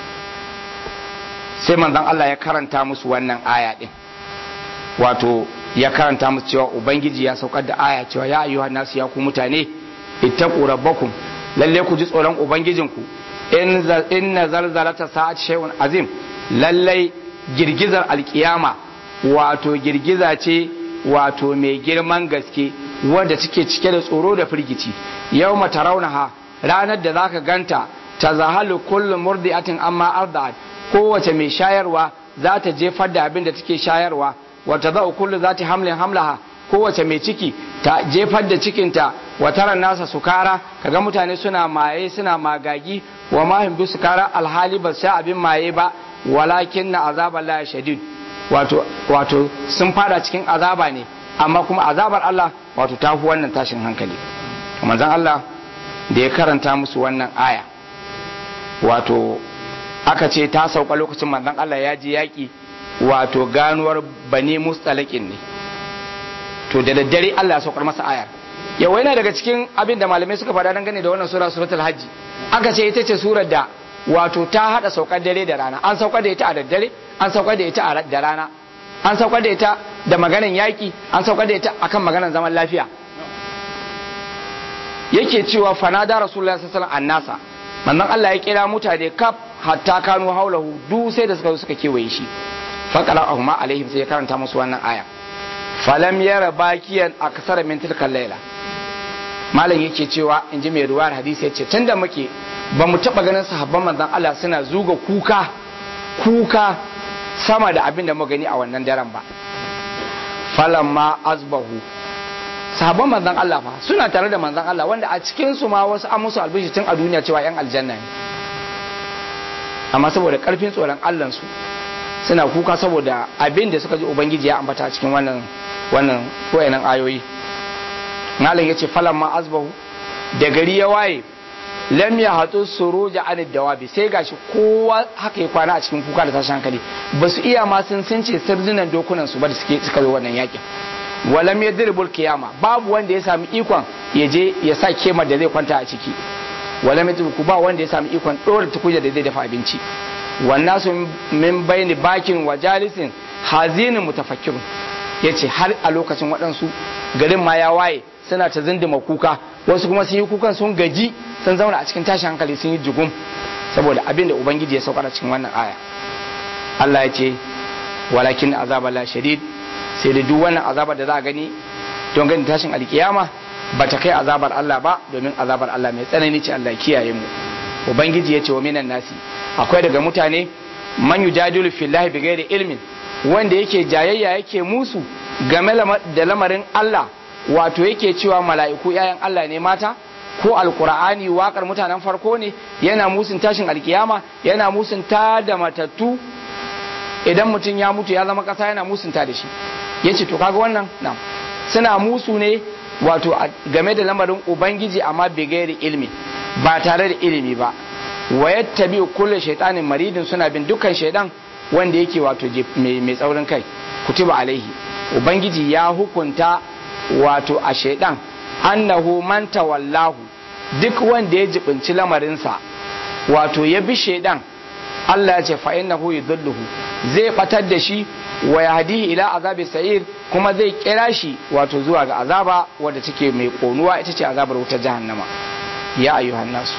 S1: sai manzon Allah ya karanta musu wannan aya din wato ya karanta musu cewa ubangiji ya saukar da aya cewa ya ayyuhan nasu ya ku mutane ittaqu rabbakum lalle ku ji tsoron ubangijinku inna zalzalata sa'at shay'un azim lalle girgizar alkiyama wato girgiza ce wato mai girman gaske wadda take cike da tsoro da firgici yawma tarawnaha ranar da zaka ganta tazahalu kullu murdi'atin amma arda'at kowace mai shayarwa za ta jefar da abin da take shayarwa wata za'u kullu zati hamlin hamlaha kowace mai ciki ta jefar da cikinta wa taran nasa sukara kaga mutane suna maye suna magagi wa ma hum sukara alhali ba sha abin maye ba walakin na azabar la shadid wato wato sun fada cikin azaba ne amma kuma azabar Allah wato ta fi wannan tashin hankali manzon Allah da ya karanta musu wannan aya wato aka ce ta sauka lokacin manzon Allah ya ji yaki wato ganuwar bani mustalakin ne to da daddare Allah ya saukar masa ayar yau yana daga cikin abin da malamai suka faɗa dangane da wannan sura suratul hajji aka ce ita ce surar da wato ta hada saukar dare da rana an saukar da ita a daddare an saukar da ita a da rana an saukar da ita da maganan yaki an saukar da ita akan maganan zaman lafiya yake cewa fanada rasulullahi sallallahu alaihi wasallam annasa manzon Allah ya kira mutane kaf hatta kanu haulahu du sai da suka zo suka kewaye shi faqala ahuma alaihim sai ya karanta musu wannan aya falam yara bakiyan aksara min tilkal laila malam yake cewa in ji mai ruwar hadisi ya ce tun da muke ba mu taɓa ganin sahabban manzon Allah suna zuga kuka kuka sama da abin da mu gani a wannan daren ba falamma azbahu sahabban manzon Allah fa suna tare da manzon Allah wanda a cikin su ma wasu an musu albishi tun a duniya cewa yan aljanna ne amma saboda karfin tsoron Allah su suna kuka saboda abin da suka ji ubangiji ya ambata a cikin wannan wannan wayannan ayoyi malam yace falan ma azbahu da gari ya waye lam ya hatu suruja an dawabi sai gashi kowa haka ya kwana a cikin kuka da tashin hankali ba su iya ma sun sun ce sirdunan dokunan su ba da suke suka yi wannan yakin walam yadribul qiyama babu wanda ya sami ikon ya je ya sa kemar da zai kwanta a ciki walam yadribu ba wanda ya sami ikon dora tukuja da zai dafa abinci wannan su min bayni bakin wa jalisin hazinin mutafakkirun yace har a lokacin waɗansu garin ma ya waye suna ta zindima kuka wasu kuma sun yi kukan sun gaji sun zauna a cikin tashin hankali sun yi jugum saboda abin da ubangiji ya saukar a cikin wannan aya Allah ya ce walakin azaba la shadid sai da duk wannan azabar da za a gani don ganin tashin alkiyama ba ta kai azabar Allah ba domin azabar Allah mai tsanani ce Allah kiyaye mu ubangiji ya ce wa minan nasi akwai daga mutane man yujadilu fillahi bighairi ilmin wanda yake jayayya yake musu game da lamarin Allah wato yake cewa mala'iku ‘ya'yan Allah ne mata ko alkur'ani waƙar mutanen farko ne yana musun tashin alkiyama yana musun ta da matattu idan mutum ya mutu ya zama ƙasa yana musun ta da shi ya ce to kaga wannan na suna musu ne wato game da lamarin ubangiji amma bigayar ilmi ba tare da ilimi ba wa yattabi kullu shaytanin maridin suna bin dukkan shaidan wanda yake wato mai tsaurin kai kutiba alaihi ubangiji ya hukunta wato a shaidan annahu man tawallahu duk wanda ya jibinci lamarinsa wato ya bi shaidan Allah ya ce fa innahu yudhilluhu zai batar da shi wa yahdihi ila azabi sa'ir kuma zai kira shi wato zuwa ga azaba wadda take mai konuwa ita ce azabar wutar jahannama ya ayyuhan nasu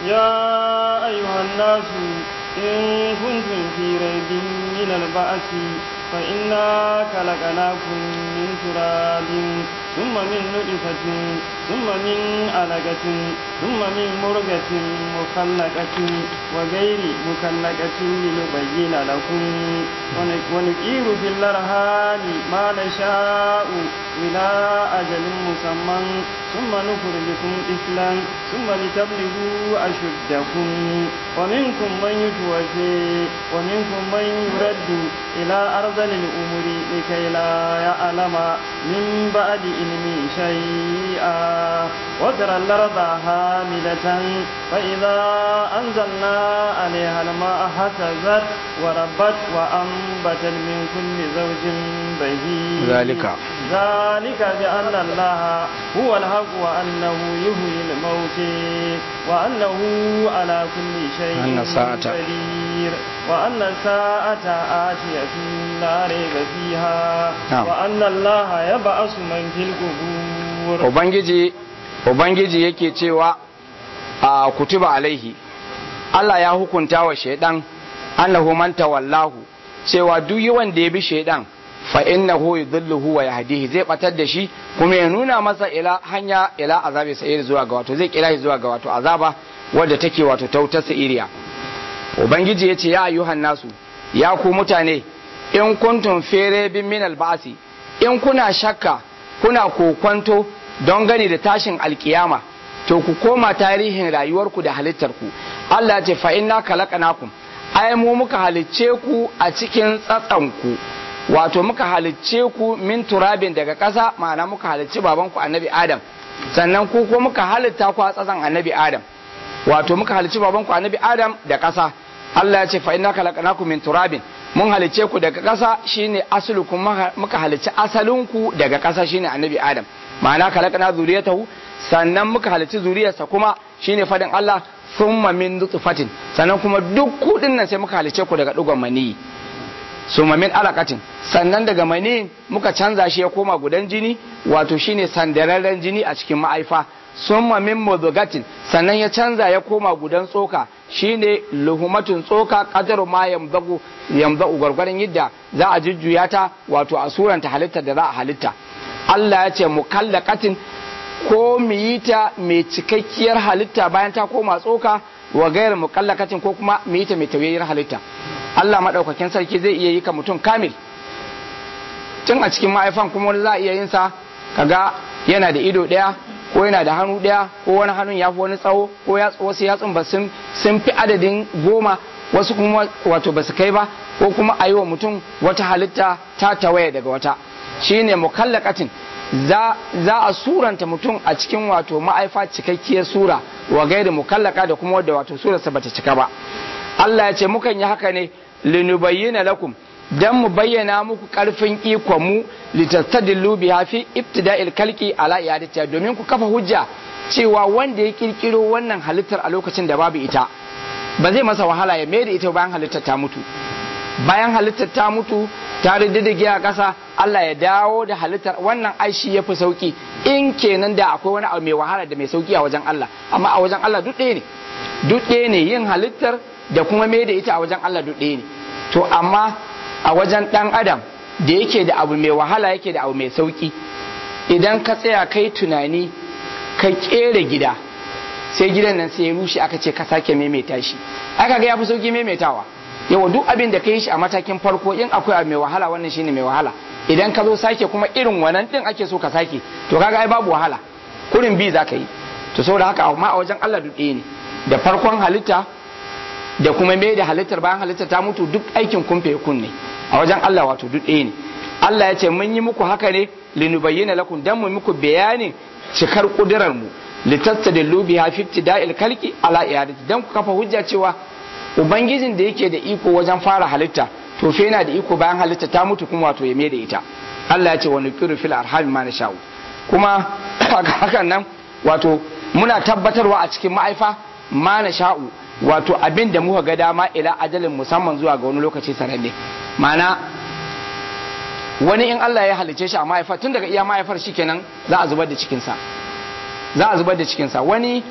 S2: يا أيها الناس إن كنتم في ريب من البعث فإنا خلقناكم من تراب ثم من نطفة ثم من علقة ثم من مرغة مخلقة وغير مخلقة لنبين لكم ونقير في الأرحام ما نشاء إلى أجل مسمى ثم نخرجكم طفلا ثم لتبلغوا أشدكم ومنكم من يتوفي ومنكم من يرد إلى أرذل الأمور لكي لا يعلم من بعد علم شيئا وترى الأرض هامدة فإذا أنزلنا عليها الماء اهتزت وربت وأنبتت من كل زوج بهيج
S1: ذلك
S2: ذلك بأن الله هو الحق وأنه يحيي الموت وأنه على كل شيء
S1: أن الساعة
S2: قدير وأن الساعة آتية لا ريب فيها
S1: نعم.
S2: وأن الله يبعث من في القبور
S1: ubangiji ubangiji yake cewa a kutuba alaihi Allah ya hukunta wa shaidan annahu man tawallahu cewa duk wanda ya bi shaidan fa innahu yudhilluhu wa yahdihi zai batar da shi kuma ya nuna masa ila hanya ila azabi sa'ir zuwa ga wato zai kira shi zuwa ga wato azaba wadda take wato tautar sa'iriya ubangiji ya ce ya ayyuhan nasu ya ku mutane in kuntum fere bin min albasi in kuna shakka kuna kokwanto don gani da tashin alkiyama to ku koma tarihin rayuwarku da halittarku Allah ya ce fa inna khalaqnakum ai mu muka halicce ku a cikin tsatsanku wato muka halicce ku min turabin daga ƙasa ma'ana muka halicci babanku annabi Adam sannan ku ko muka halitta ku a tsatsan annabi Adam wato muka halicci babanku annabi Adam da ƙasa Allah ya ce fa inna khalaqnakum min turabin mun halicce ku daga ƙasa shine aslukum muka halicci asalinku daga ƙasa shine annabi Adam ma'ana khalaqna zuriyatahu sannan muka halicci zuriyarsa kuma shine fadin Allah thumma min nutfatin sannan kuma duk kudin nan sai muka halicce ku daga dugon maniyi summa min alaqatin sannan daga mani muka canza shi ya koma gudan jini wato shine sandararren jini a cikin ma'aifa summa min mudghatin sannan ya canza ya koma gudan tsoka shine luhumatun tsoka qadaru ma yamzagu yamzagu gwargwaron yadda za a jujjuya ta wato a suranta halittar da za a halitta Allah ya ce mukallaqatin ko mu yi ta mai cikakkiyar halitta bayan ta koma tsoka wa gairar mukallaqatin ko kuma mu yi ta mai tawayyar halitta Allah madaukakin sarki zai iya yi ka mutum kamil tun a cikin ma'aifan kuma wani za a iya yin sa kaga yana da ido ɗaya ko yana da hannu ɗaya ko wani hannun ya fi wani tsawo ko wasu yatsun ba sun fi adadin goma wasu kuma wato ba su kai ba ko kuma a yi wa mutum wata halitta ta tawaye daga wata shine mukallakatin za, za a suranta mutum a cikin wato ma'aifa cikakkiyar sura wa gaida mukallaka da kuma wadda wato surarsa bata cika ba Allah ya ce mukan yi haka ne linubayyana lakum dan mu bayyana muku karfin ikon mu litastadillu biha fi ibtida'il kalki ala iyadatiha domin ku kafa hujja cewa wanda ya kirkiro wannan halittar a lokacin da babu ita ba zai masa wahala ya mai da ita bayan halittar ta mutu bayan halittar ta mutu ta riddige a ƙasa Allah ya dawo da halittar wannan aishi ya fi sauki in kenan da akwai wani abu mai wahala da mai sauki a wajen Allah amma a wajen Allah duk ɗaya ne duk ɗaya ne yin halittar da kuma mai da ita a wajen Allah duk ɗaya ne to amma a wajen ɗan adam da yake da abu mai wahala yake da abu mai sauki idan ka tsaya kai tunani ka ƙera gida sai gidan nan sai ya rushe aka ce ka sake maimaita shi aka ga ya fi sauki maimaitawa yawa duk abin da ka yi shi a matakin farko in akwai abu mai wahala wannan shine mai wahala idan ka zo sake kuma irin wannan din ake so ka sake to kaga ai babu wahala kurin bi za ka yi to saboda haka amma a wajen Allah duk ɗaya ne da farkon halitta da kuma mai da halittar bayan halitta ta mutu duk aikin kumfe kun ne a wajen Allah wato duk ɗaya ne Allah ya ce mun yi muku haka ne linubayyana lakum dan mu muku bayanin cikar kudirar mu litastadillu biha fi ibtida'il khalqi ala iyadati dan ku kafa hujja cewa ubangijin da yake da iko wajen fara halitta to fa yana da iko bayan halitta ta mutu kuma wato ya da ita Allah ya ce wa nuqiru fil arham ma nasha'u kuma hakan nan wato muna tabbatarwa a cikin ma'aifa ma nasha'u wato abin da muka ga dama ila ajalin musamman zuwa ga wani lokaci sananne ma'ana wani in Allah ya halice shi a ma'aifa tun daga iya ma'aifar shikenan za a zubar da cikinsa za a zubar da cikinsa wani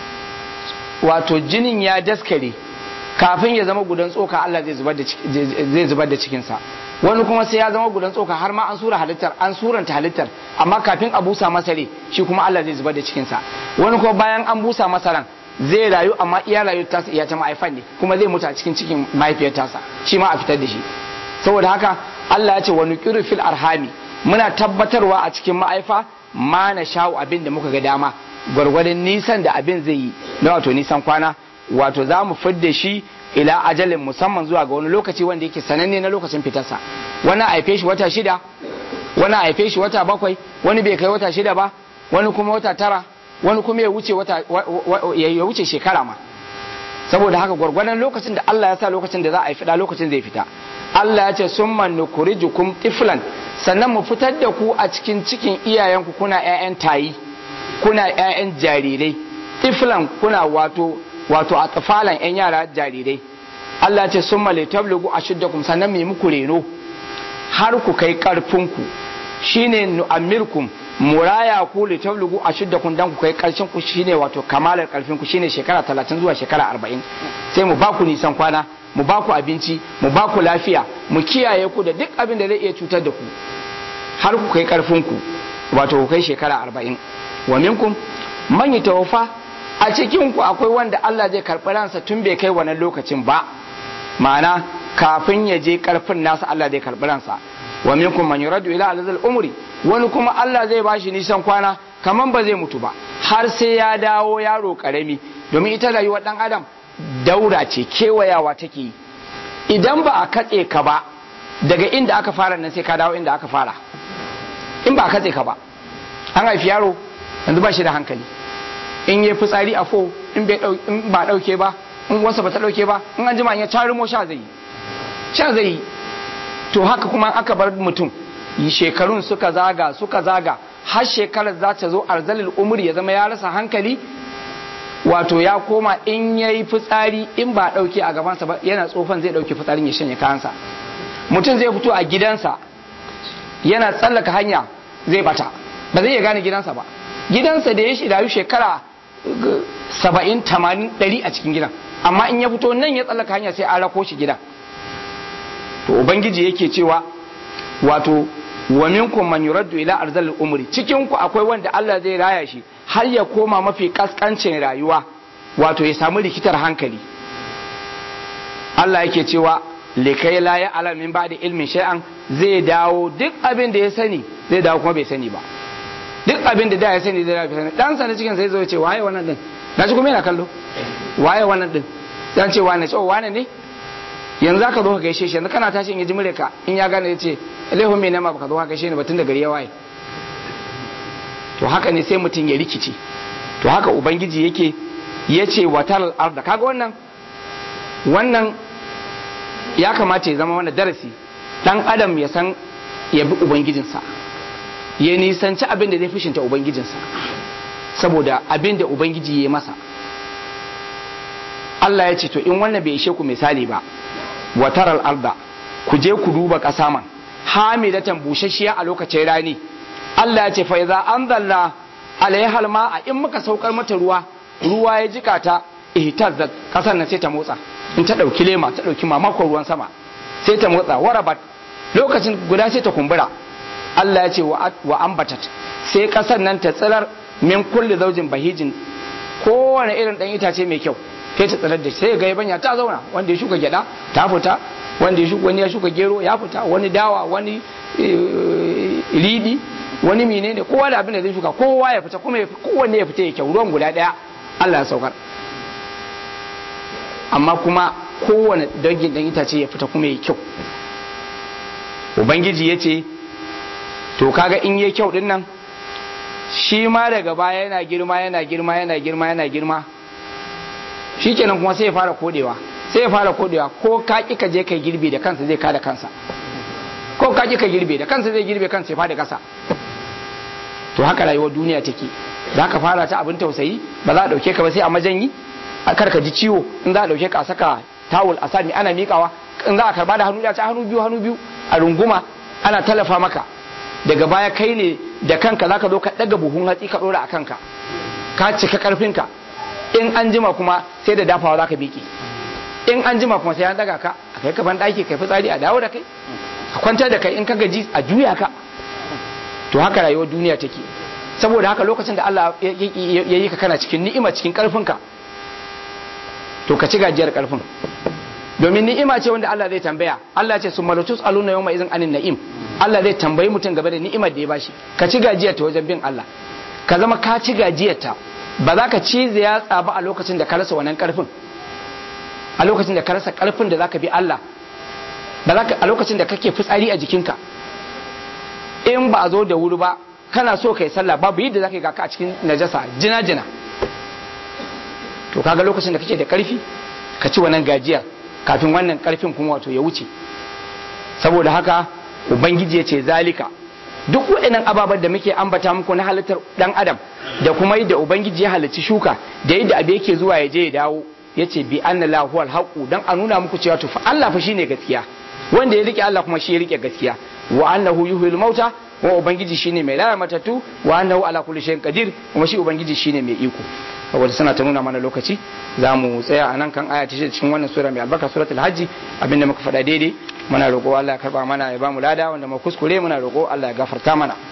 S1: wato jinin ya daskare kafin ya zama gudan tsoka Allah zai zubar da zai zubar da cikinsa wani kuma sai ya zama gudan tsoka har ma an sura halittar an suranta halittar amma kafin a busa masa rai shi kuma Allah zai zubar da cikinsa wani kuma bayan an busa masa ran zai rayu amma iya rayu tasa iya ta ma'aifan ne kuma zai mutu a cikin cikin mahaifiyar tasa shi ma a fitar da shi saboda haka Allah ya ce wa nuqiru fil arhami muna tabbatarwa a cikin ma'aifa ma na sha'u abin da muka ga dama gwargwadon nisan da abin zai yi na wato nisan kwana wato za mu fidda shi ila ajalin musamman zuwa ga wani lokaci wanda yake sananne na lokacin fitarsa wani a haife shi wata shida wani a haife shi wata bakwai wani bai kai wata shida ba wani kuma wata tara wani kuma ya wuce wata ya wuce shekara ma saboda haka gwargwadon lokacin da Allah ya sa lokacin da za a yi fida lokacin zai fita Allah ya ce summa nukurijukum tiflan sannan mu fitar da ku a cikin cikin iyayenku kuna ƴaƴan tayi kuna ƴaƴan jarirai tiflan kuna wato wato a tsafalan ƴan yara jarirai Allah ya ce summa litablugu ashuddakum sannan mu muku reno har ku kai karfinku shine nu'amirkum muraya ku li tablugu ashuddakum dan ku kai karshen ku shine wato kamalar karfin ku shine shekara 30 zuwa shekara 40 sai mu baku nisan kwana mu baku abinci mu baku lafiya mu kiyaye ku da duk abin da zai iya cutar da ku har ku kai karfin ku wato ku kai shekara 40 wa minkum man yatawaffa a cikin ku akwai wanda Allah zai karɓi ransa tun bai kai wannan lokacin ba ma'ana kafin ya je karfin nasa Allah zai karɓi ransa wa minkum man yuradu ila alazal umri wani kuma Allah zai bashi nisan kwana kaman ba zai mutu ba har sai ya dawo yaro karami domin ita rayuwar dan adam daura ce kewayawa take yi idan ba a katse ka ba daga inda aka fara nan sai ka dawo inda aka fara in ba a katse ka ba an haifi yaro yanzu ba shi da hankali in yi fitsari a fo in ba dauke ba in wasa ba ta dauke ba in an jima ya carimo sha zai yi sha zai yi to haka kuma aka bar mutum shekarun suka zaga suka zaga har shekarar za ta zo arzalil umri ya zama ya rasa hankali wato ya koma in ya yi fitsari in ba ɗauke a gabansa ba yana tsofan zai ɗauki fitsarin ya shanye kayansa mutum zai fito a gidansa yana tsallaka hanya zai bata ba zai iya gane gidansa ba gidansa da ya shi rayu shekara saba'in tamanin ɗari a cikin gidan amma in ya fito nan ya tsallaka hanya sai an rako shi gidan to ubangiji yake cewa wato wa minkum man yuraddu ila arzalil umri cikin ku akwai wanda Allah zai raya shi har ya koma mafi kaskancin rayuwa wato ya samu rikitar hankali Allah yake cewa likai la ya alamin ba da ilmin shay'an zai dawo duk abin da ya sani zai dawo kuma bai sani ba duk abin da da ya sani zai dawo bai sani dan sa na cikin sai zo ya ce waye wannan din na ji kuma yana kallo waye wannan din dan ce wane ce oh wane ne yanzu aka zo ka gaishe shi yanzu kana tashi in ya ji mure ka in ya gane ya ce laifin mai nama baka zo ka gaishe ni ba tun da gari ya waye to haka ne sai mutum ya rikici to haka ubangiji yake ya ce watal arda kaga wannan wannan ya kamata ya zama wani darasi dan adam ya san ya bi ubangijinsa ya nisanci abin da zai fushinta ubangijinsa saboda abin da ubangiji ya yi masa Allah ya ce to in wannan bai ishe ku misali ba wataral arda ku je ku duba ƙasa man hamidatan bushashiya a lokacin rani Allah ya ce fa idza anzalna alaihal ma'a in muka saukar mata ruwa ruwa ya jika ta ihtazzat kasar nan sai ta motsa in ta dauki lema ta dauki mamakon ruwan sama sai ta motsa warabat lokacin guda sai ta kumbura Allah ya ce wa ambatat sai kasar nan ta tsirar min kulli zaujin bahijin kowane irin dan itace mai kyau sai ta tsirar da sai ga yabanya ta zauna wanda ya shuka gyada ta fita wanda ya shuka wani ya shuka gero ya fita wani dawa wani ridi wani menene kowa da abin da zai shuka kowa ya fita kuma kowanne ya fita ya kyau ruwan guda daya Allah ya saukar amma kuma kowane dangin dan itace ya fita kuma ya kyau ubangiji ya ce to kaga in yi kyau din nan shi ma daga baya yana girma yana girma yana girma yana girma shi kenan kuma sai ya fara kodewa sai ya fara kodewa ko ka ki ka je kai girbe da kansa zai kada kansa ko ka ki ka girbe da kansa zai girbe kansa ya fada kasa to haka rayuwar duniya take za ka fara ta abin tausayi ba za a dauke ka ba sai a majanyi a kar ka ji ciwo in za a dauke ka a saka tawul a sami ana miƙawa in za a karba da hannu da ta hannu biyu hannu biyu a runguma ana tallafa maka daga baya kai ne da kanka zaka zo ka daga buhun hatsi ka dora a kanka ka cika karfinka in an jima kuma sai da dafawa zaka biki in an jima kuma sai an daga ka a kai kaban daki kai fitsari a dawo da kai a kwantar da kai in ka gaji a juya ka to haka rayuwar duniya take saboda haka lokacin da Allah ya yi ka kana cikin ni'ima cikin karfinka to ka ci gajiyar karfin domin ni'ima ce wanda Allah zai tambaya Allah ce su malatus aluna yawma izin anin na'im Allah zai tambayi mutum game da ni'imar da ya bashi ka ci gajiyar ta wajen bin Allah ka zama ka ci gajiyar ta ba za ka ci yatsa ba a lokacin da ka rasa wannan karfin a lokacin da ka rasa karfin da zaka bi Allah ba za ka a lokacin da kake fitsari a jikinka in ba a zo da wuri ba kana so kai sallah babu yadda zaka yi ga ka a cikin najasa jina jina to kaga lokacin da kake da karfi ka ci wannan gajiyar kafin wannan karfin kuma wato ya wuce saboda haka ubangiji ya ce zalika duk waɗannan ababen da muke ambata muku na halittar ɗan adam da kuma yadda ubangiji ya halicci shuka da yadda abu yake zuwa ya je ya dawo ya ce bi anna lahu alhaqu dan a nuna muku cewa to fa Allah fa shine gaskiya wanda ya rike Allah kuma shi ya rike gaskiya wa annahu yuhyil mauta wa ubangiji shine mai raya matattu wa annahu ala kulli shay'in qadir kuma shi ubangiji shine mai iko saboda suna ta nuna mana lokaci za mu tsaya a nan kan aya ta cikin wannan sura mai albarka suratul hajji abinda muka faɗa daidai muna roƙo Allah ya karba mana ya ba mu lada wanda mu kuskure muna roƙo Allah ya gafarta mana